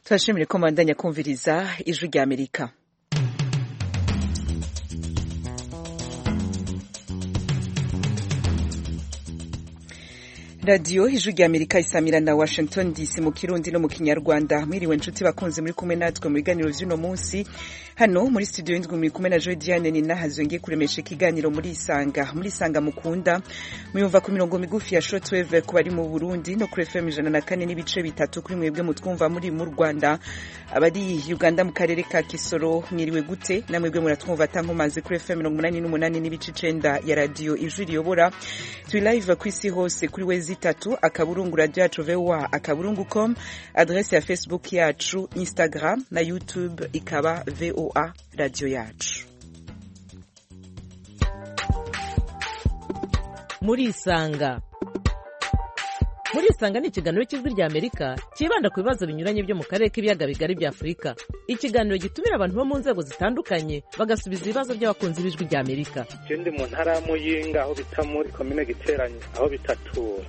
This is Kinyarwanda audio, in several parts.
turashimire ko mbandanya kumviriza ijwi rya amerika radiyo ijwi rya amerika isamira na washington dc mu kirundi no mu kinyarwanda mwiriwe nshuti bakunze muri kumwe natwe mu biganiro by'uno munsi hano muri studio y'indwi muri kumwe na joy diane nina hazongeye kuremesha ikiganiro muri isanga muri isanga mukunda muyumva ku mirongo migufi ya shortwave ku bari mu burundi no kuri fm ijana na kane n'ibice bitatu kuri mwebwe mutwumva muri mu rwanda abari uganda mu karere ka kisoro mwiriwe gute namwebwe muratwumva atankomazi kuri fm mirongo umunani n'umunani n'ibice icenda ya radiyo ijwi riyobora turi live ku isi hose kuri wezi itatu akaburungu radiyo yacu voa akaburungu com adrese ya facebook yacu instagram na youtube ikaba voa VOA radiyo yacu murisanga murisanga ni ikiganiro cy'ijwi rya amerika cyibanda ku bibazo binyuranye byo mu karere k'ibiyaga bigari bya afurika ikiganiro gitumira abantu bo mu nzego zitandukanye bagasubiza ibibazo by'abakunzi b'ijwi rya amerika ikindi mu ntara ya muyinga aho bita muri komine giteranye aho bitatuwe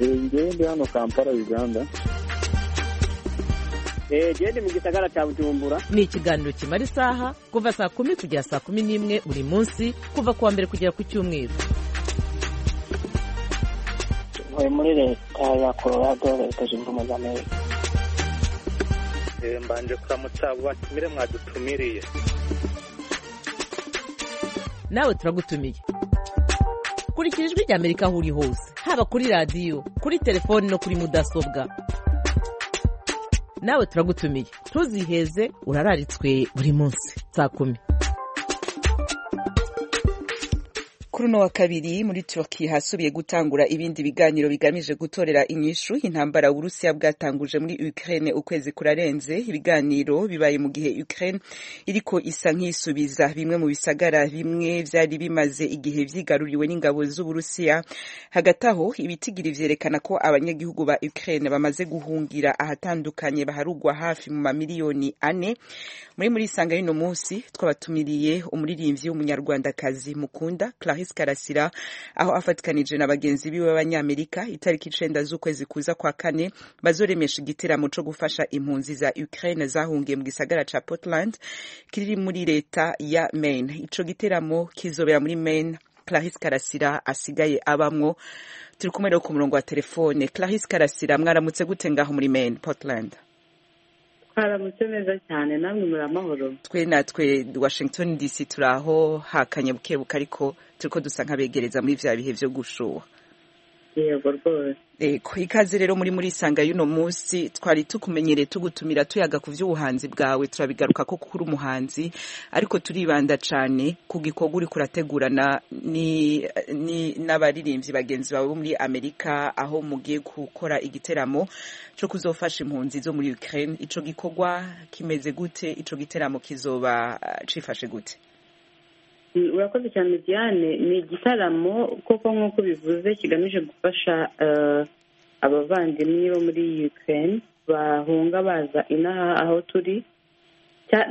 njyewe ndi hano kampala uganda genda mu gisagara cya bujumbura ni ikiganiro kimara isaha kuva saa kumi kugera saa kumi n'imwe buri munsi kuva ku wa mbere kugera ku cyumweru uri muri leta ya colorado leta zunze ubumwe za amerika mbanje kuramutsa abo batumire mwadutumiriye nawe turagutumiye kurikira ijwi rya amerika aho uri hose haba kuri radiyo kuri telefoni no kuri mudasobwa nawe turagutumiye ntuziheze urararitswe buri munsi saa kumi kuri uno wa kabiri muri turukiya hasubiye gutangura ibindi biganiro bigamije gutorera inyishu intambara uburusiya bwatanguje muri ukraine ukwezi kurarenze ibiganiro bibaye mu gihe ukraine iriko isa nk'isubiza bimwe mu bisagara bimwe vyari bimaze igihe vyigaruriwe n'ingabo z'uburusiya hagati aho ibitigiri vyerekana ko abanyagihugu ba ukraine bamaze guhungira ahatandukanye baharugwa hafi mu mamiliyoni ane muri muri isanga y'uno munsi twabatumiriye umuririmvyi w'umunyarwandakazi mukunda Clarisse karasira aho afatikanije na bagenzi biwe b'abanyamerika itariki icenda z'ukwezi kuza kwa kane bazoremesha igiteramo co gufasha impunzi za ukraine zahungiye mu gisagara ca portland kiri muri leta ya maine ico giteramo kizobera muri maine clarisse karasira asigaye abamwo turi kumwe ku murongo wa telefone clarisse karasira mwaramutse gute ngaho muri maine portland twaramutse neza cyane namwe muri amahoro twe natwe washington dc turaho hakanye bukebuke ariko turi ko dusa nk'abegereza muri bya bihe byo gushuha yego rwose yego ikaze rero muri muri isanga y'uno munsi twari tukumenyereye tugutumira tuyaga ku by'ubuhanzi bwawe turabigaruka ko kuri umuhanzi ariko turibanda cyane ku gikorwa uri kurategurana n'abaririmbyi bagenzi bawe bo muri amerika aho mugiye gukora igiteramo cyo kuzofasha impunzi zo muri ukraine icyo gikorwa kimeze gute icyo giteramo kizoba cifashe gute urakoze cyane diane ni igitaramo koko nk'uko bivuze kigamije gufasha abavandimwe bo muri Ukraine bahunga baza inaha aho turi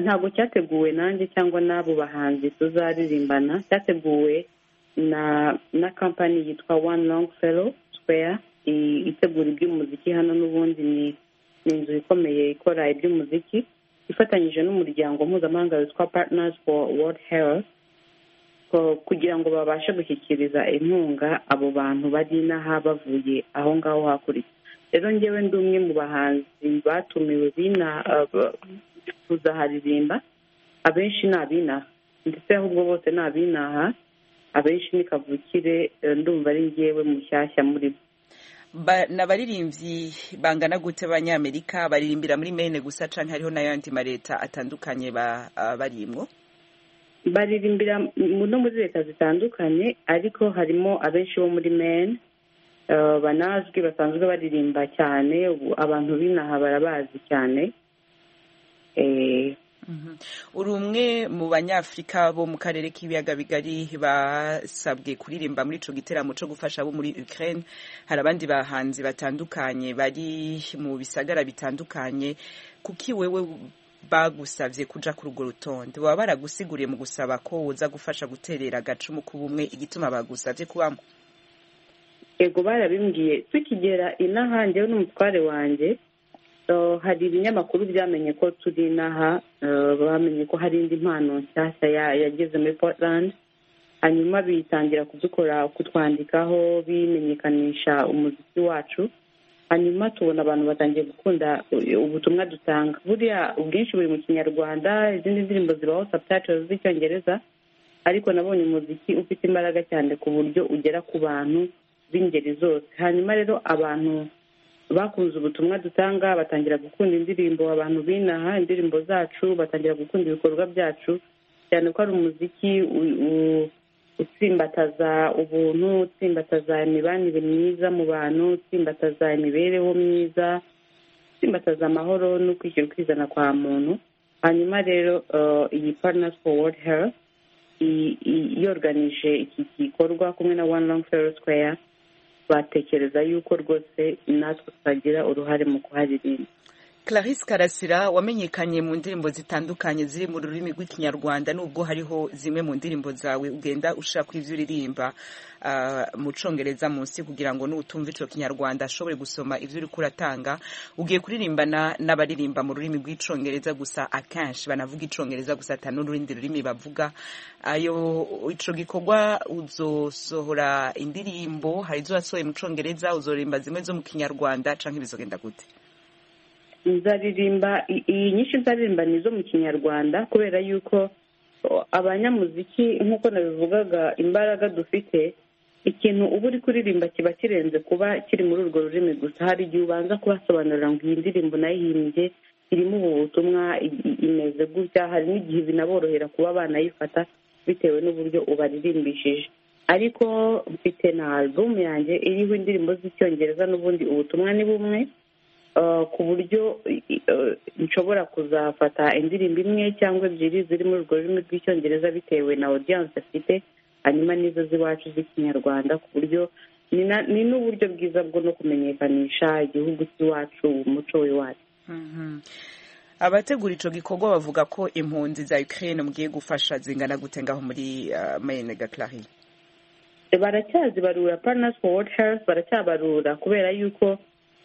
ntabwo cyateguwe nanjye cyangwa n'abo bahanzi tuzaririmbana cyateguwe na na kampani yitwa one long fellow square itegura iby'umuziki hano n'ubundi ni inzu ikomeye ikora iby'umuziki ifatanyije n'umuryango mpuzamahanga witwa partners for world health kugira ngo babashe gushyikiriza inkunga abo bantu bari n'aha bavuye aho ngaho hakurya rero ngewe ndi umwe mu bahanzi batumiwe bina tuzaharirimba abenshi ni abinaha ndetse ahubwo bose ni abinaha abenshi ni kavukire ndumva ari ngewe mushyashya muri bo ni abaririmbyi bangana gute abanyamerika baririmbira muri mene gusa cyane hariho n'ayandi maleta atandukanye barimwo baririmbira no muri leta zitandukanye ariko harimo abenshi bo muri meni banazwi basanzwe baririmba cyane abantu b'inaha barabazi cyane uri umwe mu banyafurika bo mu karere k'ibiyaga bigari basabwe kuririmba muri icyo giteramo cyo gufasha abo muri Ukraine hari abandi bahanzi batandukanye bari mu bisagara bitandukanye kuki wewe bagusabye kuja kuri urwo rutonde baba baragusiguriye mu gusaba ko woza gufasha guterera agacumu ku bumwe igituma bagusabye kubamo yego barabimbwiye tukigera inaha njyewe n'umutware wanjye So, hari ibinyamakuru byamenye ko turi inaha eh, bamenye ko hari indi mpano nshyashya ya- yageze muri portland hanyuma bitangira kudukora kutwandikaho bimenyekanisha umuziki wacu hanyuma tubona abantu batangiye gukunda u- ubutumwa dutanga buriya ubwinshi buri mu kinyarwanda izindi ndirimbo zibaho subtitles z'icyongereza ariko nabonye umuziki ufite imbaraga cyane ku buryo ugera ku bantu b'ingeri zose hanyuma rero abantu bakunze ubutumwa dutanga batangira gukunda indirimbo abantu binaha indirimbo zacu batangira gukunda ibikorwa byacu cyane ko ari umuziki u- u- utsimbataza ubuntu utsimbataza imibanire myiza mu bantu utsimbataza imibereho myiza utsimbataza amahoro no kwishyira ukizana kwa muntu hanyuma rero eh, iyi partners for world health i- i- yoruganije iki gikorwa kumwe na one long ferro square batekereza yuko rwose natwe twagira uruhare mu kuharirimba Clarisse Karasira wamenyekanye mu ndirimbo zitandukanye ziri mu rurimi rw'ikinyarwanda nubwo hariho zimwe mu ndirimbo zawe ugenda ushaka ibyo uririmba ah, mu congereza munsi kugira ngo n'utumva ico kinyarwanda ashobore gusoma ivyo uriko uratanga ugiye kuririmbana n'abaririmba mu rurimi rw'icongereza gusa akenshi banavuga icongereza gusa ata n'urundi rurimi bavuga ayo ico gikorwa uzosohora indirimbo hari izo wasohoye mu congereza uzoririmba zimwe zo mu kinyarwanda canke bizogenda gute nzaririmba i- iyi nyinshi nzaririmba ni izo mu kinyarwanda kubera yuko o, abanyamuziki nk'uko nabivugaga imbaraga dufite ikintu uba uri kuririmba kiba kirenze kuba kiri muri urwo rurimi gusa hari igihe ubanza kubasobanurira ngo iyi ndirimbo nayihimbye irimo ubu butumwa i- i- imeze gutya hari n'igihe binaborohera kuba banayifata bitewe n'uburyo ubaririmbishije ariko mfite na alubumu yanjye iriho indirimbo z'icyongereza n'ubundi ubutumwa ni bumwe Uh, ku buryo uh, nshobora kuzafata indirimbo imwe cyangwa ebyiri ziri muri urwo rurimi rw'icyongereza bitewe na audience afite hanyuma n'izo z'iwacu z'ikinyarwanda ku buryo ni na- ni n'uburyo bwiza bwo no kumenyekanisha igihugu cy'iwacu umuco w'iwacu Mhm. abategura ico gikorwa bavuga ko impunzi za Ukraine mugiye gufasha zingana gute ngaho muri uh, Maine ga Clary baracyazibarura partners for world health baracyabarura kubera yuko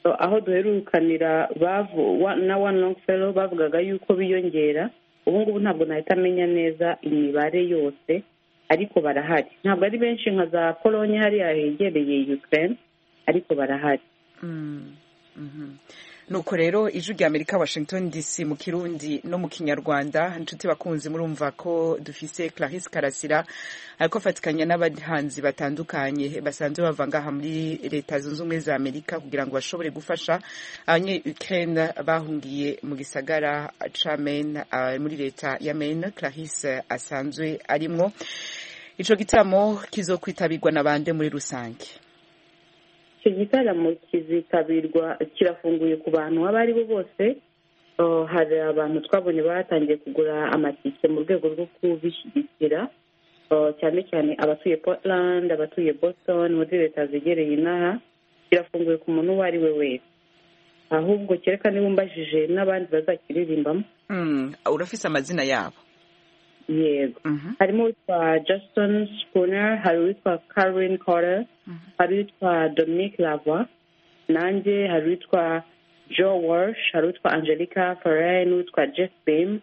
uh, aho duherukanira bavu- wa- na one long fellow bavugaga yuko biyongera ubu ngubu ntabwo nahita amenya neza imibare yose ariko barahari ntabwo ari benshi nka za polonye hariya hegereye ukraine ariko barahari Mm, mhm. nuko rero ijwi rya amerika washington dc mu kirundi no mu kinyarwanda inshuti bakunzi murumva ko dufise clarisse karasira ariko afatikanya n'abahanzi batandukanye basanzwe bava ngaha muri leta zunze ubumwe za amerika kugira ngo bashobore gufasha abanye ukraine bahungiye mu gisagara ca maine ah, muri leta ya maine clarisse asanzwe arimwo ico gitaramo kizokwitabirwa na bande muri rusange icyo gitaramo kizitabirwa kirafunguye ku bantu abo ari bo bose Uh, hari abantu twabonye batangiye kugura amatike mu rwego rwo kubishyigikira Uh, cyane cyane abatuye portland abatuye boston muri leta zegereye inaha kirafunguye ku muntu uwo ari we wese ahubwo kereka niba umbajije n'abandi bazakiririmbamo Mm, urafise amazina yabo yego Mhm. harimo uwitwa justin spooner hari uwitwa caroline cotter hari uwitwa dominique lavoie nanjye hari uwitwa joe walsh hari uwitwa angelica ferrer n'uwitwa jeff bim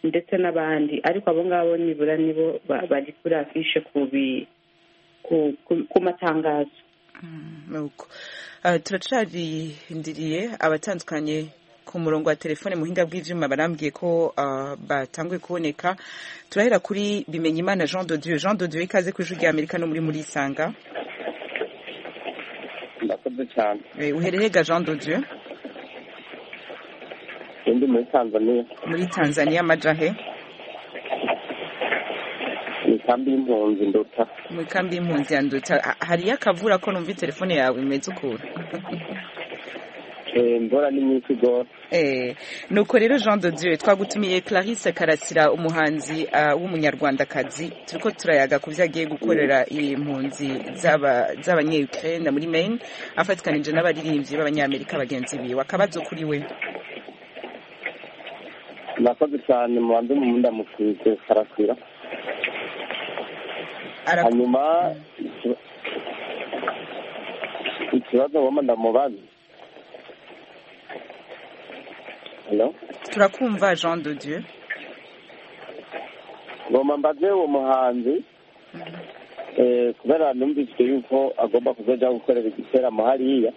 ndetse n'abandi ariko abo ngabo nibura nibo ba- bari kuri afishe ku bi- ku- ku- ku matangazo nuko Ah, turacarindiriye abatandukanye ku murongo wa telefone muhinga bw'ibyuma barambwiye ko ah, batanguye kuboneka turahera kuri bimenyimana jean de dieu jean de dieu ikaze ku ijwi rya amerika no muri muri isanga ndakoze cyane Eh, uhererega jean de dieu undi muri tanzaniya muri tanzania amajahe ni kambi y'impunzi nduta mu kambi y'impunzi ya nduta Ah, hariyo akavura ko numva telefone yawe imeze ukuntu Eh, imvura ni nyinshi rwose Eh, nuko rero jean de dieu twagutumiye clarisse karasira umuhanzi ah, w'umunyarwandakazi turiko turayaga ku vyagiye gukorera impunzi z'aba- z'abanyeukraine muri maine afatikanije n'abaririmvyi b'abanyamerika bagenzi biwe akabazo kuri we murakoze cyane mubanze mu ndamukwize karasira Ara- hanyuma ikiba- ikibazo wama ndamubaza Hello? turakumva jean de dieu ngoma mbaze uwo muhanzi eh, kubera numvise yuko agomba kuzoja gukorera igiteramo hariya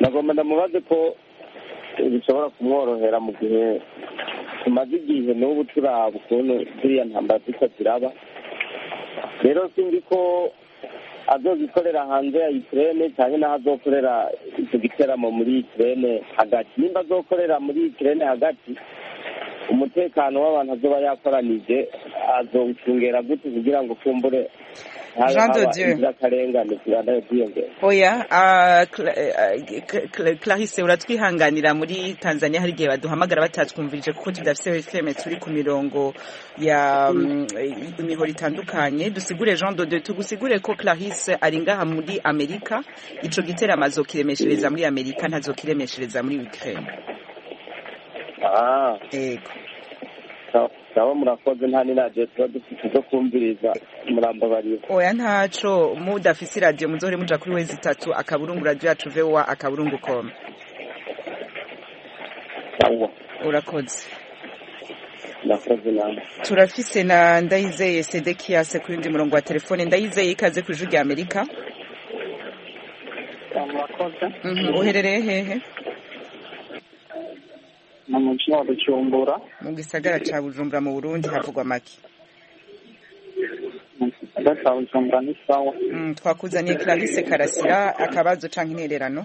nagomba ndamubaze ko eh, bishobora kumworohera mu gihe tumaze igihe n'ubu turaba ukuntu ziriya ntambara turiko ziraba rero sinzi ko azozikorera hanze ya ikirene cyane n'aho azokorera icyo giteramo muri ikirene hagati nimba azokorera muri ikirene hagati umutekano w'abantu azoba yakoranije azowucungera gute kugira ngo kumbure habe- Jean de haba Dieu. inzirakarengane zigenda ziyongera oya ah, Cla- eh, Cla- Cla- clarisse uratwihanganira muri tanzania hari igihe baduhamagara batatwumvirije kuko tudafite fm turi ku mirongo ya mm, eh, imihoro itandukanye dusigure jean de Dieu, tugusigure ko clarisse ari ngaha muri amerika ico giteramo azokiremeshereza muri amerika ntazokiremeshereza muri ukraine Ah, yego sawa- sawa murakoze nta n'inaje tuba dufite izo kumviriza murambabarira oya ntaco mudafise iradiyo muzohore muja kuri wezi itatu akaburungu radiyo yacu vowa akaburungu com sawa urakoze murakoze namwe turafise na ndayizeye sedekiyase ku yundi murongo wa telefone ndayizeye ikaze ku ijwi rya amerika murakoze Mhm, uherereye hehe mu muji wa bujumbura mu gisagara ca bujumbura mu burundi havugwa make mu gisagara cya bujumbura ni sawa Mm, twakuzaniye clarisse karasira akabazo canke intererano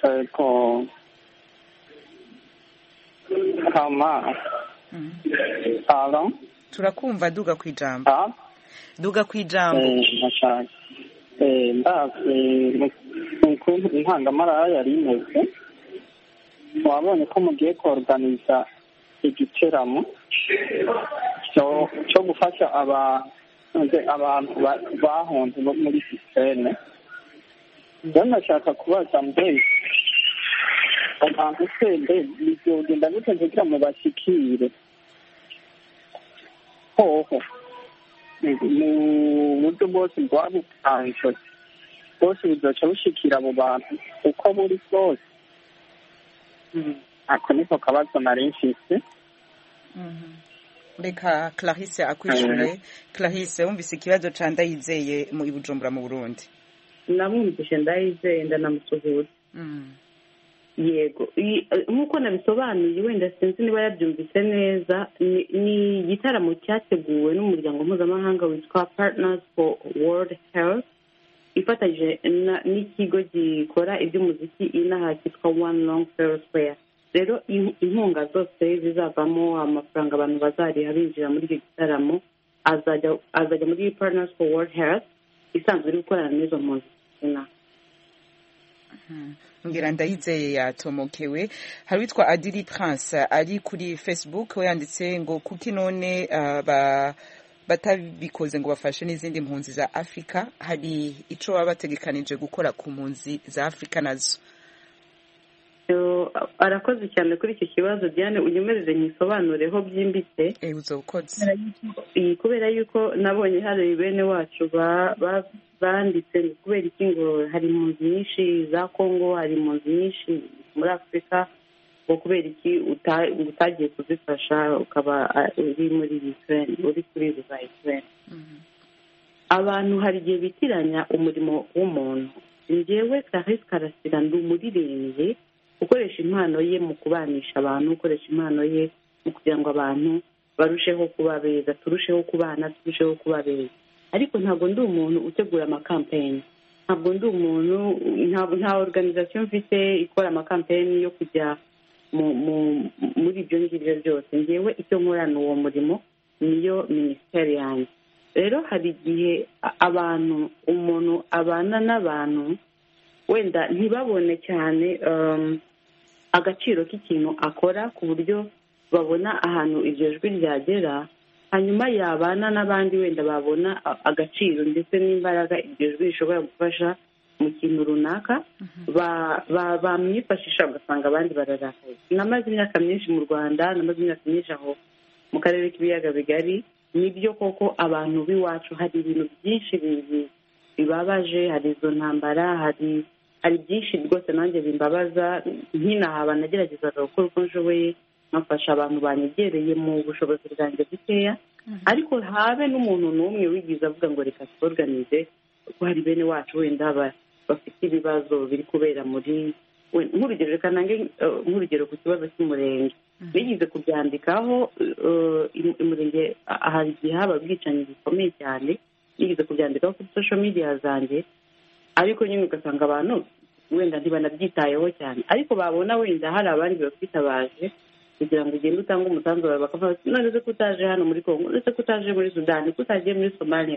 ariko kama Mhm. salo turakumva duga kw'ijambo ta duga kw'ijambo ndashaka Eh, ndazi mu- ukuntu intangamarara yari imeze wabonye ko mugiye koruganiza igiteramo cyo- cyo gufasha aba- nze- abantu ba- bahunze bo muri sisiteme rero ndashaka kubaza mbese abantu se mbe bizogenda gute kugira ngo bashyikire hoho mu buryo bwose bwabutanzwe bwose buzoca bushikira abo bantu uko buri bwose ako niko kabazo nari mfise Mhm. reka clarisse akwishure clarisse wumvise ikibazo ca ndayizeye mu i bujumbura mu burundi namwumvishe ndayizeye ndanamusuhuza Mhm. yego I- eh, nk'uko nabisobanuye wenda sinzi niba yabyumvise neza ni- ni igitaramo cyateguwe n'umuryango mpuzamahanga witwa partners for world health ifatanyije na- n'ikigo gikora iby'umuziki inaha cyitwa one long fair square rero in- inkunga zose zizavamo amafaranga abantu bazariha binjira muri icyo gitaramo azajya azajya muri partners for world health isanzwe iri gukorana n'izo mpunzi inaha ngira ndayizeye yatomokewe hari uwitwa adiri prince ari kuri facebook we yanditse ngo kuki none ah, ba- batabikoze ngo bafashe n'izindi mpunzi za afurika hari ico baba bategekanije gukora ku mpunzi za afurika nazo Yo, arakoze cyane kuri icyo kibazo diane unyemerere nkisobanureho byimbitse Eh, uzokoze iyi kubera yuko nabonye hari bene wacu ba- ba- banditse ni kubera iki ngo hari impunzi nyinshi za kongo hari impunzi nyinshi muri afurika ngo kubera iki uta- utagiye kuzifasha ukaba ah, uri muri ukraine uri kuri izo za ukraine abantu hari igihe bitiranya umurimo w'umuntu njyewe clarisse karasira ndi umuririmbyi ukoresha impano ye mu kubanisha abantu ukoresha impano ye mu kugira ngo abantu barusheho kuba beza turusheho kubana turusheho kuba beza ariko ntabwo ndi umuntu utegura amakampeyini ntabwo ndi umuntu ntabwo nta organization mfite ikora amakampeyini yo kujya mu mu- muri ibyo ngibyo byose ngewe icyo nkorana uwo murimo niyo minisiteri yanjye rero hari igihe a- abantu umuntu abana n'abantu wenda ntibabone cyane um, agaciro k'ikintu akora ku buryo babona ahantu iryo jwi ryagera hanyuma yabana n'abandi wenda babona a- agaciro ndetse n'imbaraga iryo jwi rishobora gufasha mu kintu runaka ba- ba- bamwifashisha ugasanga abandi bararakaye namaze imyaka myinshi mu rwanda namaze imyaka myinshi aho mu karere k'ibiyaga bigari nibyo koko abantu b'iwacu hari ibintu byinshi bi- bi- bibabaje hari izo ntambara hari hari byinshi rwose nanjye bimbabaza nkinahaba nageragezaga gukora uko nshoboye nkafasha abantu banyegereye mu bushobozi bwanjye bukeya ariko habe n'umuntu n'umwe wigize avuga ngo reka tworganize kuko hari bene wacu wenda ba- bafite ibibazo biri kubera muri we- nk'urugero reka nange eh, nk'urugero ku kibazo cy'umurenge bigize kubyandikaho eh, imu- umurenge ah, hari igihe haba ubwicanyi bukomeye cyane bigize kubyandikaho kuri sosho midiya zanjye ariko nyine ugasanga abantu wenda ntibanabyitayeho cyane ariko babona wenda hari abandi bakwitabaje kugira ngo ugende utange umusanzu wawe bakavuga bati none se ko utaje hano muri kongo none se ko utaje muri sudani ko utagiye muri somaliya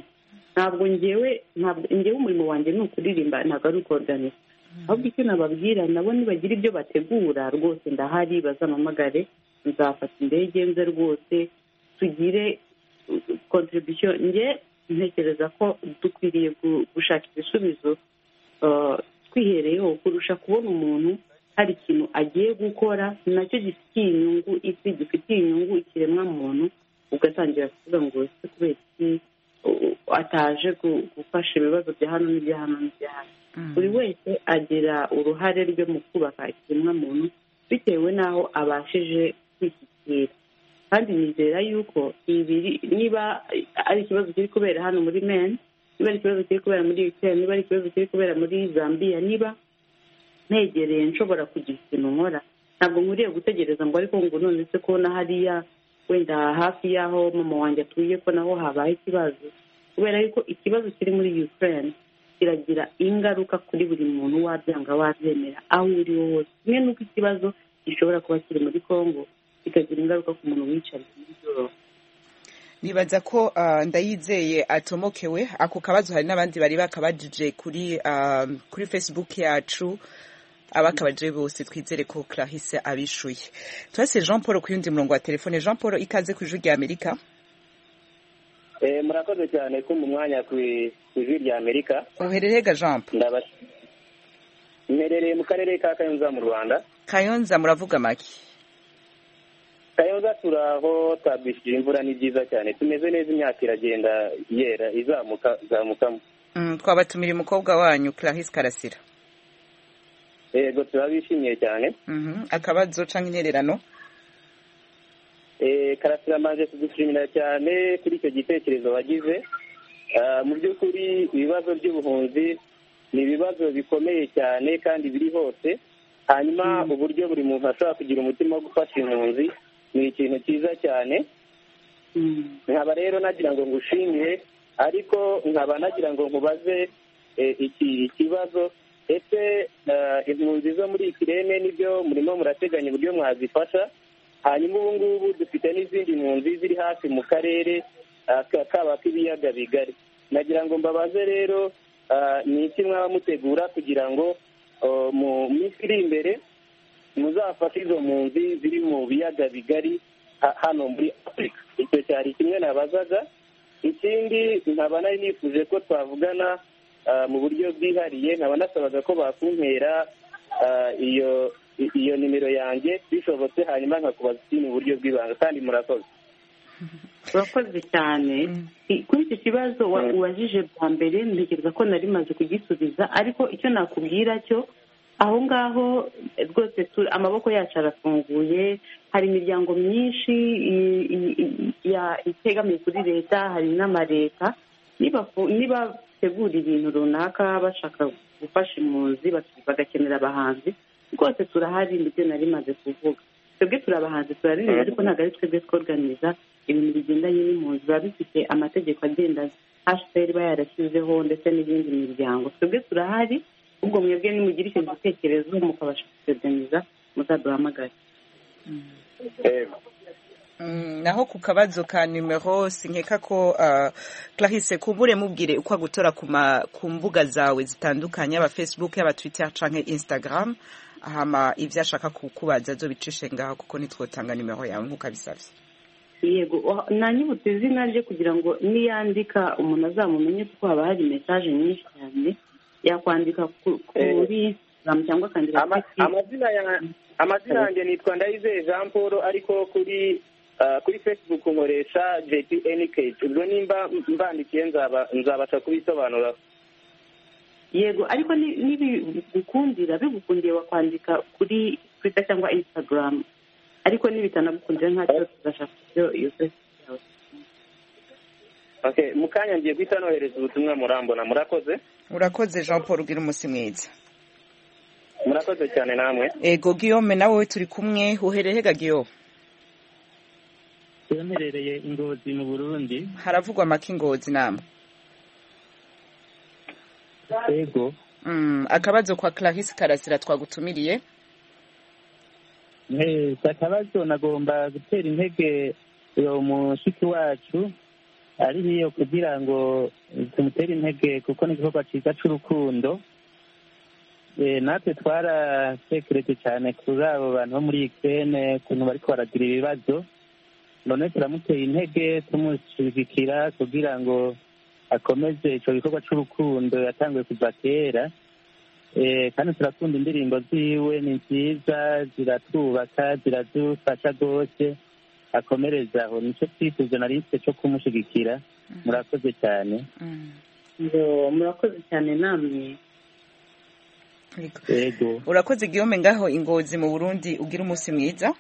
ntabwo ngewe ntabwo ngewe umurimo wanjye ni ukuririmba ntabwo ari ukoruganiza ahubwo icyo nababwira nabo nibagira ibyo bategura rwose ndahari bazampamagare nzafata indege nze rwose tugire kontribusiyo nge ntekereza ko dukwiriye gu- gushaka ibisubizo eh, twihereyeho kurusha kubona umuntu hari ikintu agiye gukora nacyo gifitiye inyungu isi gifitiye inyungu ikiremwa muntu ugatangira kuvuga ngo ese kubera iki uh, ataje gu- gufasha ibibazo bya hano n'ibya hano n'ibya hano buri wese agira uruhare rwe mu kubaka ikiremwa muntu bitewe n'aho abashije kwishyikira kandi nizera yuko ibiri niba ari ikibazo kiri kubera hano muri meni niba ari ikibazo kiri kubera muri ukraine niba ari ikibazo kiri kubera muri zambia niba ntegereye nshobora kugira ikintu nkora ntabwo nkuriye gutegereza ngo ariko ngo none se ko na hariya wenda hafi y'aho mama wanjye atuye ko naho habaye ikibazo kubera yuko ikibazo kiri muri ukraine kiragira ingaruka kuri buri muntu wabyanga wabyemera aho uri we hose kimwe n'uko ikibazo gishobora kuba kiri muri congo kikagira ingaruka ku muntu wiyicariye muri yoroba nibaza ko ah, ndayizeye atomokewe ako kabazo hari n'abandi bari bakabajije kuri ah, kuri facebook yacu abakabajije bose twizere ko clarisse abishuye turase jean paul ku yundi murongo wa telefone jean paul ikaze ku ijwi rya amerika Eh, murakoze cyane kumpa umwanya ku i- ku ijwi rya amerika uherereye ga jean paul ndaba mperereye mu karere ka kayonza mu rwanda kayonza muravuga make kayonza turi aho twabwishije imvura ni byiza cyane tumeze neza imyaka iragenda yera izamuka izamukamo Mm, twabatumira umukobwa wanyu clarisse karasira yego turabishimiye cyane Mhm, akabazo cyangwa intererano Eh, karasira amaze kudushimira cyane kuri icyo gitekerezo wagize Ah, mu by'ukuri ibibazo by'ubuhunzi ni ibibazo bikomeye cyane kandi biri hose hanyuma uburyo buri muntu ashobora kugira umutima wo gufasha impunzi ni ikintu cyiza cyane nkaba rero nagira ngo ngushimire ariko nkaba nagira ngo nkubaze eh, iki ikibazo ese eh, impunzi zo muri ikirere nibyo murimo murateganya uburyo mwazifasha hanyuma ubu ngubu dufite n'izindi mpunzi ziri hafi mu karere ah, ka- kaba k'ibiyaga bigari nagira ngo mbabaze rero ah, ni iki mwaba mutegura kugira ngo oh, mu minsi iri imbere muzafashe izo mpunzi ziri mu biyaga bigari ha- hano muri afurika icyo cyari kimwe nabazaga ikindi nkaba nari nifuje ko twavugana ah, mu buryo bwihariye nkaba nasabaga ko bakumpera ah, iyo i- iyo nimero yanjye bishobotse hanyuma nkakubaza ikindi mu buryo bw'ibanga kandi murakoze urakoze cyane I- kuri icyo kibazo wa- ubajije bwa mbere ntekereza ko nari maze kugisubiza ariko icyo nakubwira cyo aho ngaho eh, rwose tu- amaboko yacu arafunguye hari imiryango myinshi i- i- i- ya- itegamiye kuri leta hari n'amareta nibafu- nibategura ibintu runaka bashaka gufasha impunzi bak- bagakenera abahanzi rwose turahari ndetse nari maze kuvuga twebwe turi abahanzi turaririmba ariko ntabwo ari twebwe tworganiza ibintu bigendanye n'impunzi biba bifite amategeko agenda hcr iba yarashyizeho ndetse n'iyindi miryango twebwe turahari ubwo mwebwe nimugira icyo gitekerezo mukabasha kutorganiza muzaduhamagare Mm, naho ku kabazo ka numero sinkeka ko ah, clarisse kubure mubwire uko agutora ku ma- ku mbuga zawe zitandukanye aba facebook yaba twitter canke instagram hama ivyo ashaka kukubaza azobicishe ngaho kuko nitwotanga numero yawe nk'uko abisavye yego wa- nanyibutse izina rye kugira ngo niyandika umuntu azamumenye kuko haba hari message nyinshi cyane yakwandika ku- kuri instagram cyangwa akandika Ama- kuri amazina ya- amazina yanjye nitwa ndayizeye jean paul ariko kuri ah, kuri facebook nkoresha jpnkh ubwo nimba mbandikiye nzaba- nzabasha kubisobanura yego ariko ni- nibigukundira bigukundiye wakwandika kuri twita cyangwa instagram ariko nibitanagukundira ntacyo tuzashaka ibyo iyo facebook yawe okay mu kanya ngiye guhita nohereza ubutumwa murambona murakoze urakoze jean paul ugira umunsi mwiza murakoze cyane namwe ego guillaume nawe turi kumwe uhererega guillaume yamperereye ingozi mu burundi haravugwa make ingozi namwe yego Mm, akabazo kwa clarisse karasira twagutumiriye Eh, si akabazo nagomba gutera intege uwo mushiki wacu ari hiyo kugira ngo tumutere intege kuko ni igikorwa cyiza cy'urukundo Eh, natwe twaratekereje cyane kuri abo bantu bo muri ikirere ukuntu bari baragira ibibazo none turamuteye intege tumushyigikira kugira ngo akomeze icyo gikorwa cy'urukundo yatangiye kuva kera Eh, kandi turakunda indirimbo ziwe ni nziza ziratwubaka ziradufasha rwose akomereza aho nicyo twifuza na lisite cyo kumushyigikira murakoze cyane Mm, ngo murakoze cyane namwe yego. yego urakoze guillaume ngaho ingozi mu burundi ugira umunsi mwiza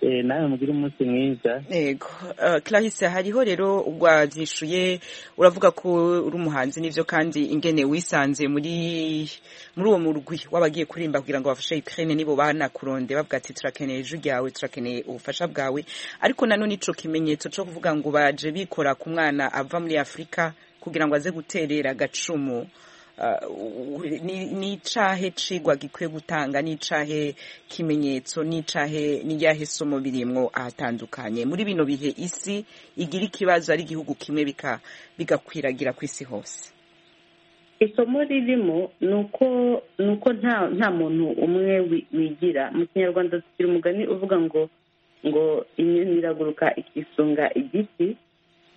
Eh, nawe mugire umunsi mwiza yego Eh, clarisse hariho rero wabyishuye uravuga ko uri umuhanzi n'ibyo kandi ingene wisanze muri muri uwo murwi w'abagiye kuririmba kugira ngo bafashe ukraine nibo banakuronde bavuga ati turakeneye ijwi ryawe turakeneye ubufasha bwawe ariko nanone ico kimenyetso cyo kuvuga ngo baje bikora ku mwana ava muri afurika kugira ngo aze guterera agacumu Uh, ni ni icahe cigwa gikwiye gutanga ni icahe kimenyetso ni icahe ni ryahe somo birimwo ahatandukanye muri bino bihe isi igira ikibazo ari igihugu kimwe bika- bigakwiragira ku isi hose isomo ririmo ni uko ni uko nta nta muntu umwe wi- wigira mu kinyarwanda tugira umugani uvuga ngo ngo inyoni iraguruka ikisunga igiti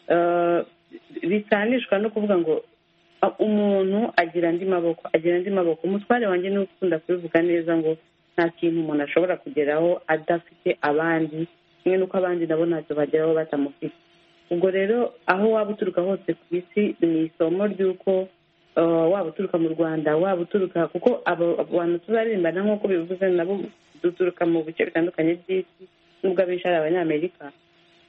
Eh, bisanishwa no kuvuga ngo a- umuntu agira andi maboko agira andi maboko umutware wanjye ni ukunda kubivuga neza ngo nta kintu umuntu ashobora kugeraho adafite abandi kimwe n'uko abandi nabo ntacyo bageraho batamufite ubwo rero aho waba uturuka hose ku isi ni isomo ry'uko eh, waba uturuka mu rwanda waba uturuka kuko abo abo bantu tuzaririmbana nk'uko bivuze nabo duturuka mu bice bitandukanye by'isi n'ubwo abenshi ari abanyamerika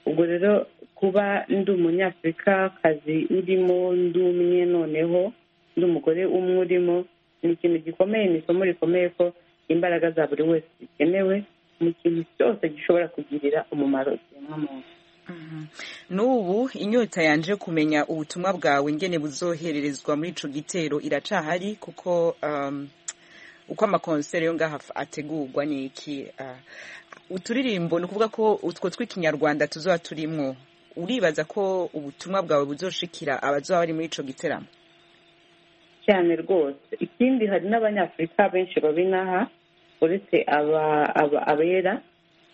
ubwo rero kuba ndi umunyafurikakazi urimo ndi umwe noneho ndi umugore umwe urimo ni ikintu gikomeye ni isomo rikomeye ko imbaraga za buri wese zikenewe mu kintu cyose gishobora kugirira umumaro ikiremwa muntu n'ubu inyota yanje kumenya ubutumwa bwawe ngene buzohererezwa muri ico gitero iracahari kuko um, uko amakonsere yo ngaha af- ategurwa ni iki ah, uturirimbo ni ukuvuga ko utwo tw'ikinyarwanda tuzoba turimwo uribaza ko ubutumwa bwawe buzoshikira abazoba bari muri ico giteramo cyane rwose ikindi hari n'abanyafurika benshi babinaha uretse aba- aba- abera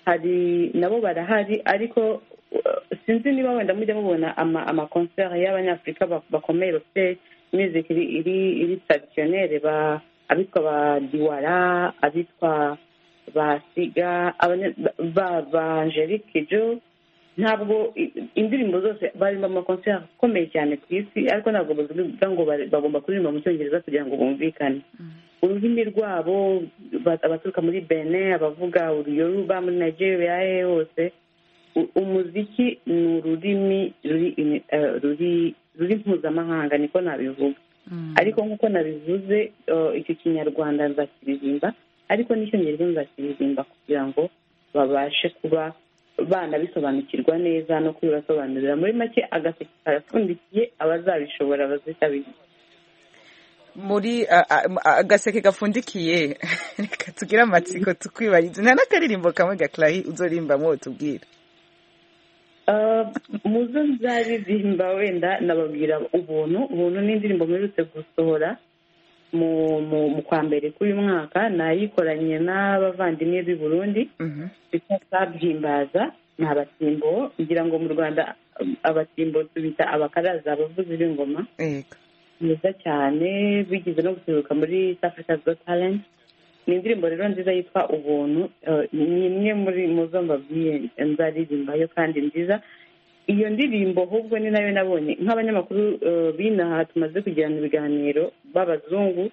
hari nabo barahari ariko uh, sinzi niba wenda mujya mubona ama- amakonsere y'abanyafurika ba- bakomeye bafite music iri iri iri traditionnelle ba- abitwa ba diwara abitwa ba siga abanya- ba- ba- ba angelique jo ntabwo i- indirimbo zose barimo amakonseri akomeye cyane ku isi ariko ntabwo bavuga ngo bari- bagomba kuririmba mu cyongereza kugira ngo bumvikane ururimi rwabo ba- abaturuka muri benin abavuga uruyoruba muri nigeria ahe hose u- umuziki ni ururimi ruri ini- eh, ruri- ruri mpuzamahanga niko nabivuga ariko nk'uko nabivuze eh, icyo kinyarwanda nzakiririmba ariko n'icyongereza nzakiririmba kugira ngo babashe kuba banabisobanukirwa neza no kubibasobanurira muri make agaseke karapfundikiye abazabishobora bazitabira muri a- a- a- agaseke gapfundikiye reka tugire amatsiko tukwibarize nta n'akaririmbo kamwe gaclayi uzorimbamo tubwira Uh, muzo nzaririmba wenda nababwira ubuntu ubuntu ni indirimbo mperutse gusohora mu mu mu kwa mbere k'uyu mwaka nayikoranye n'abavandimwe b'i burundi Mhm. bita sabwimbaza ni abatimbo ngira ngo mu rwanda um, abatimbo tubita abakaraza abavuzi b'ingoma Yego. mwiza cyane bigeze no guseruka muri South Africa Got Talent ni indirimbo rero nziza yitwa ubuntu eh, ni imwe muri mu zo mbabwiye nzaririmbayo kandi nziza iyo ndirimbo ahubwo ni nayo nabonye nk'abanyamakuru b'inaha tumaze kugirana ibiganiro b'abazungu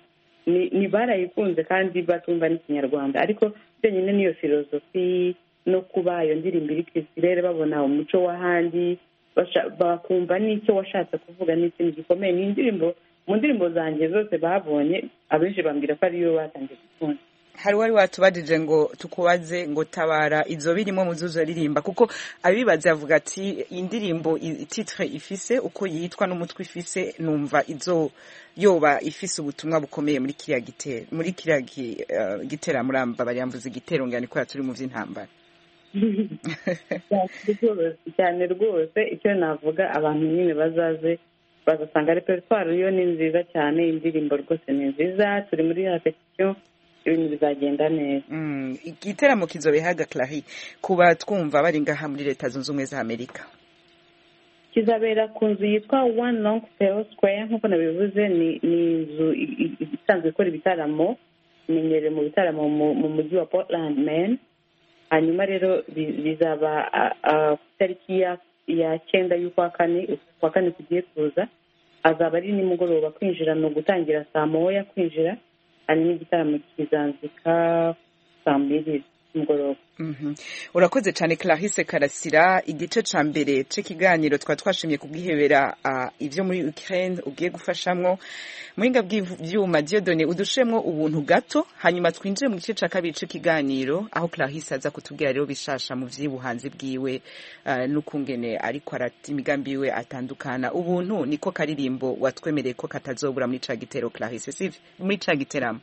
ni barayikunze kandi batumva n'ikinyarwanda ariko byenyine n'iyo filozofi no kuba iyo ndirimbo iri ku isi rero babona umuco w'ahandi bakumva n'icyo washatse kuvuga n'ikintu gikomeye ni indirimbo mu ndirimbo zanjye zose babonye abenshi bambwira ko ariyo batangiye gukunda hari wari watubajije ngo tukubaze ngo tabara izo birimo muzuzo ririmba kuko abibaza avuga ati indirimbo titire ifise uko yitwa n'umutwe ifise numva izo yoba ifise ubutumwa bukomeye muri kiriya gitero muri kiriya gitera muramba baryambuza igitero ngani kubera turi mu by'intambara cyane rwose icyo navuga abantu nyine bazaze bagasanga reperitwari yo ni nziza cyane indirimbo rwose ni nziza turi muri rapetisiyo ibintu bizagenda neza igiteramo kizobehaga clari kuba twumva bari ngaha muri leta zunze ubumwe za amerika kizabera ku nzu yitwa one long fail square nk'uko nabivuze ni inzu isanzwe ikora ibitaramo imenyereye mu bitaramo mu mujyi wa portland men hanyuma rero bizaba ku itariki ya cyenda y'ukwa kane ukwa kane kugiye kuza azaba ari nimugoroba kwinjira ni ugutangira saa moya kwinjira hanyuma igitaramo kizanzika saa mbiri mugoroba urakoze cyane clarisse karasira igice cya mbere cy'ikiganiro twari twashimye kubwihebera ibyo muri ukraine ugiye gufashamwo muhinga bw'ibyuma diodone udushemo ubuntu gato hanyuma twinjire mu gice cya kabiri cy'ikiganiro aho clarisse aza kutubwira rero bishasha mu by'ubuhanzi bwiwe n'ukungene ariko arata imigambi yiwe atandukana ubuntu niko karirimbo watwemereye ko katazobura muri cya gitero clarisse si muri cya giteramo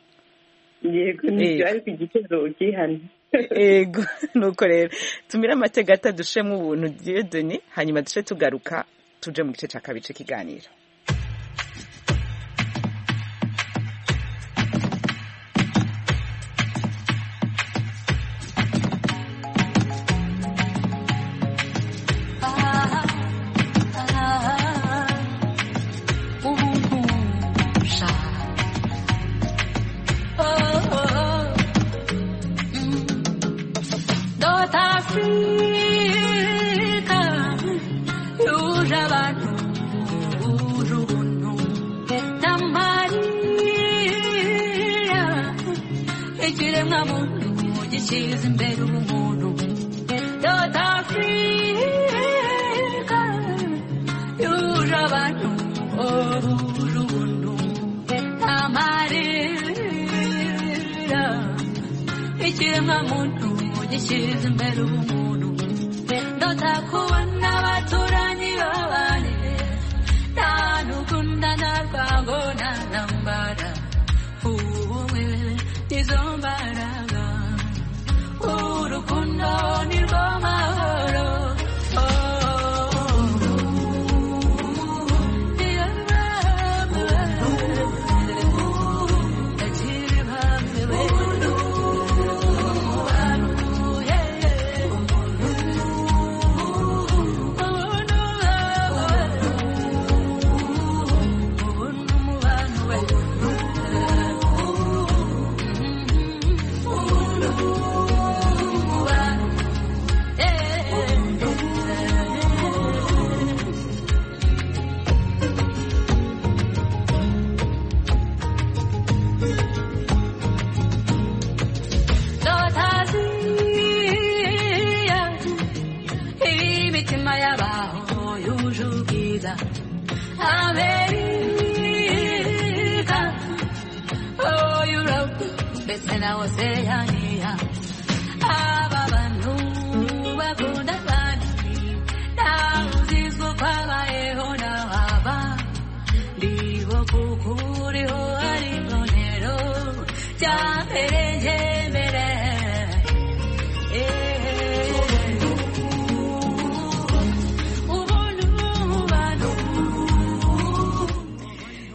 yego nibyo ariko igitero ukihana ego nuko rero tumire amatega atadushemo ubuntu diyodoni hanyuma duce tugaruka tuje mu gice cya kabiri cy'ikiganiro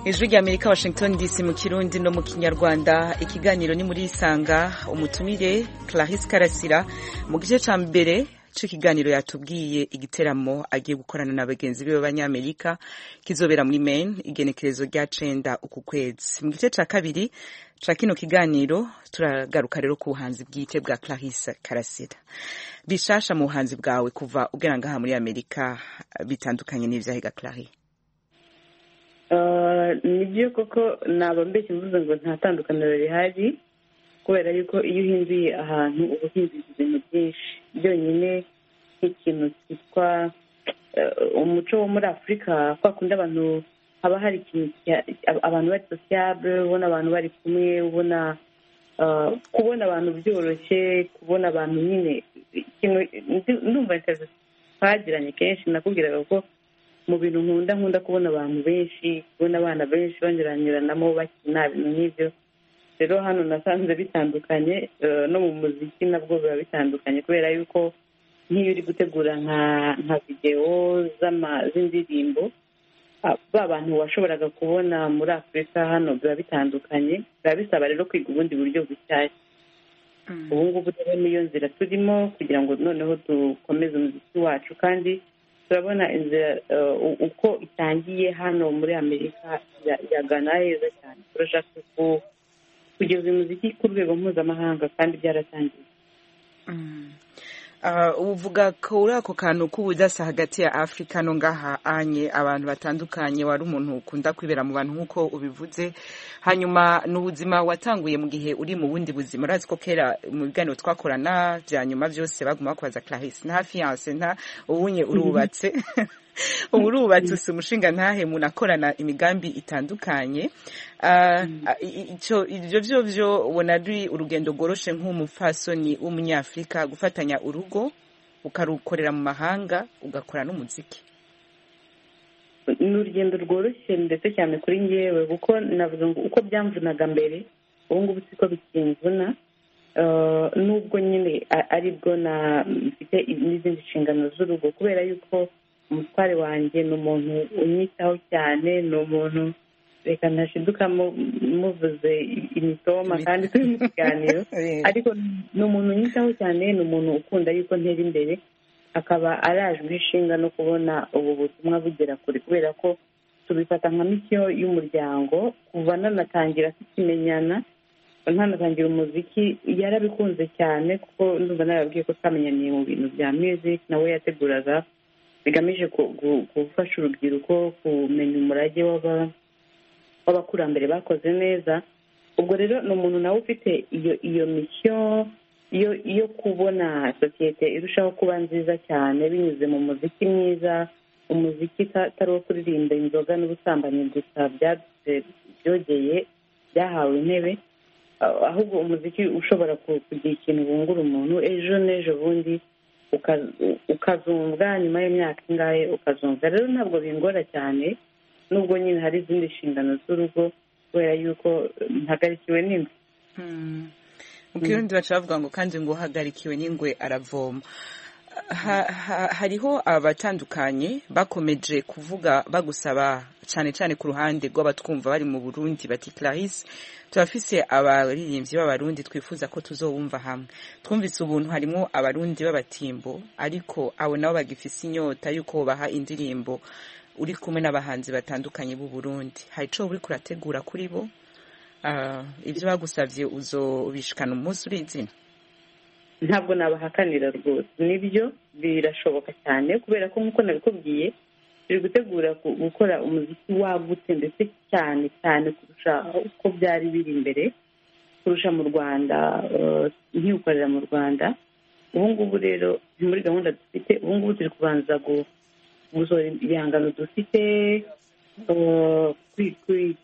ijwi rya amerika washington dc mu kirundi no mu kinyarwanda ikiganiro ni muri isanga umutumire clarisse karasira mu gice cya mbere cyo kiganiro yatubwiye igiteramo agiye gukorana na bagenzi be b'abanyamerika kizobera muri Maine igenekerezo rya cenda uku kwezi mu gice cya kabiri ca kino kiganiro turagaruka rero ku buhanzi bwite bwa Clarisse Karasira bishasha mu buhanzi bwawe kuva ugera ngaha muri Amerika bitandukanye n'ivyahiga Clarisse nibyo koko naba mbeshye mvuze ngo nta tandukaniro rihari kubera yuko iyo uhinduye ahantu uba uhinduye ibintu byinshi byonyine nk'ikintu cyitwa umuco wo muri afurika kwa kundi abantu haba hari ikintu abantu bari sosiyabure ubona abantu bari kumwe ubona kubona abantu byoroshye kubona abantu nyine ndumva interineti twagiranye kenshi nakubwiraga ko mu bintu nkunda nkunda kubona abantu benshi kubona abana benshi banyuranyuranamo bakina ibintu nk'ibyo rero hano nasanze bitandukanye no mu muziki nabwo biba bitandukanye kubera yuko nk'iyo uri gutegura nka videwo z'indirimbo ba bantu washoboraga kubona muri afurika hano biba bitandukanye biba bisaba rero kwiga ubundi buryo bushyashya ubu ngubu rero niyo nzira turimo kugira ngo noneho dukomeze umuziki wacu kandi turabona inzira uko itangiye hano muri amerika yagana heza cyane turashaka kugeza umuziki ku rwego mpuzamahanga kandi byaratangiye uvuga kuri ako kantu k'ubudasa hagati ya afurika no ngaha anye abantu batandukanye wari umuntu ukunda kwibera mu bantu nk'uko ubivuze hanyuma ni ubuzima watanguye mu gihe uri mu bundi buzima urazi ko kera mu biganiro twakorana bya nyuma byose baguma bakubaza clarisse nta fiyanse nta ubunye urubatse ubu urubatse si umushinga ntahe munakorana imigambi itandukanye ibyo byo byo ubona ari urugendo rworoshe nk'umupfasoni w'umunyafurika gufatanya urugo ukarukorera mu mahanga ugakora n'umuziki ni urugendo rworoshye ndetse cyane kuri ngewe kuko navuga ngo uko byamvunaga mbere ubu ngubu siko bikimvuna nubwo nyine aribwo mfite n'izindi nshingano z'urugo kubera yuko umutware wanjye ni umuntu unyitaho cyane ni umuntu reka ntashiduka muvuze imitoma kandi turi mu kiganiro ariko ni umuntu unyitaho cyane ni umuntu ukunda yuko ntera imbere akaba arajwe ishinga no kubona ubu butumwa bugera kure kubera ko tubifata nka misiyo y'umuryango kuva nanatangira tukimenyana ntanatangira umuziki yarabikunze cyane kuko ndumva narababwiye ko twamenyaniye mu bintu bya music nawe yateguraga bigamije gufasha urubyiruko kumenya umurage w'abakurambere bakoze neza ubwo rero ni umuntu nawe ufite iyo iyo misiyo yo kubona sosiyete irushaho kuba nziza cyane binyuze mu muziki mwiza umuziki utari uwo kuririmba inzoga n'ubusambanyi gusa byogeye byahawe intebe ahubwo umuziki ushobora kugira ikintu wungura umuntu ejo n'ejo bundi ukazumva nyuma y'imyaka ingahe ukazumva rero ntabwo bingora cyane nubwo nyine hari izindi nshingano z'urugo kubera yuko ntahagarikiwe n'ingwe mu kirundi baca bavuga ngo kandi ngo uhagarikiwe n'ingwe aravoma hariho abatandukanye bakomeje kuvuga bagusaba cyane cyane ku ruhande rw'abatwumva bari mu burundi bati clarisse turafise abaririmbyi b'abarundi twifuza ko tuzobumva hamwe twumvise ubuntu harimo abarundi b'abatimbo ariko abo nabo bagifise inyota y'uko baha indirimbo uri kumwe n'abahanzi batandukanye b'u Burundi hari icyo uri kurategura kuri bo ibyo bagusabye uzobishikana umunsi uri izina ntabwo nabahakanira rwose nibyo birashoboka cyane kubera ko nk'uko nabikubwiye turi gutegura gukora umuziki wagutse ndetse cyane cyane kurusha uko byari biri imbere kurusha mu rwanda ntiwukorera mu rwanda ubu ngubu rero muri gahunda dufite ubu ngubu turi kubanza gusohora ibihangano dufite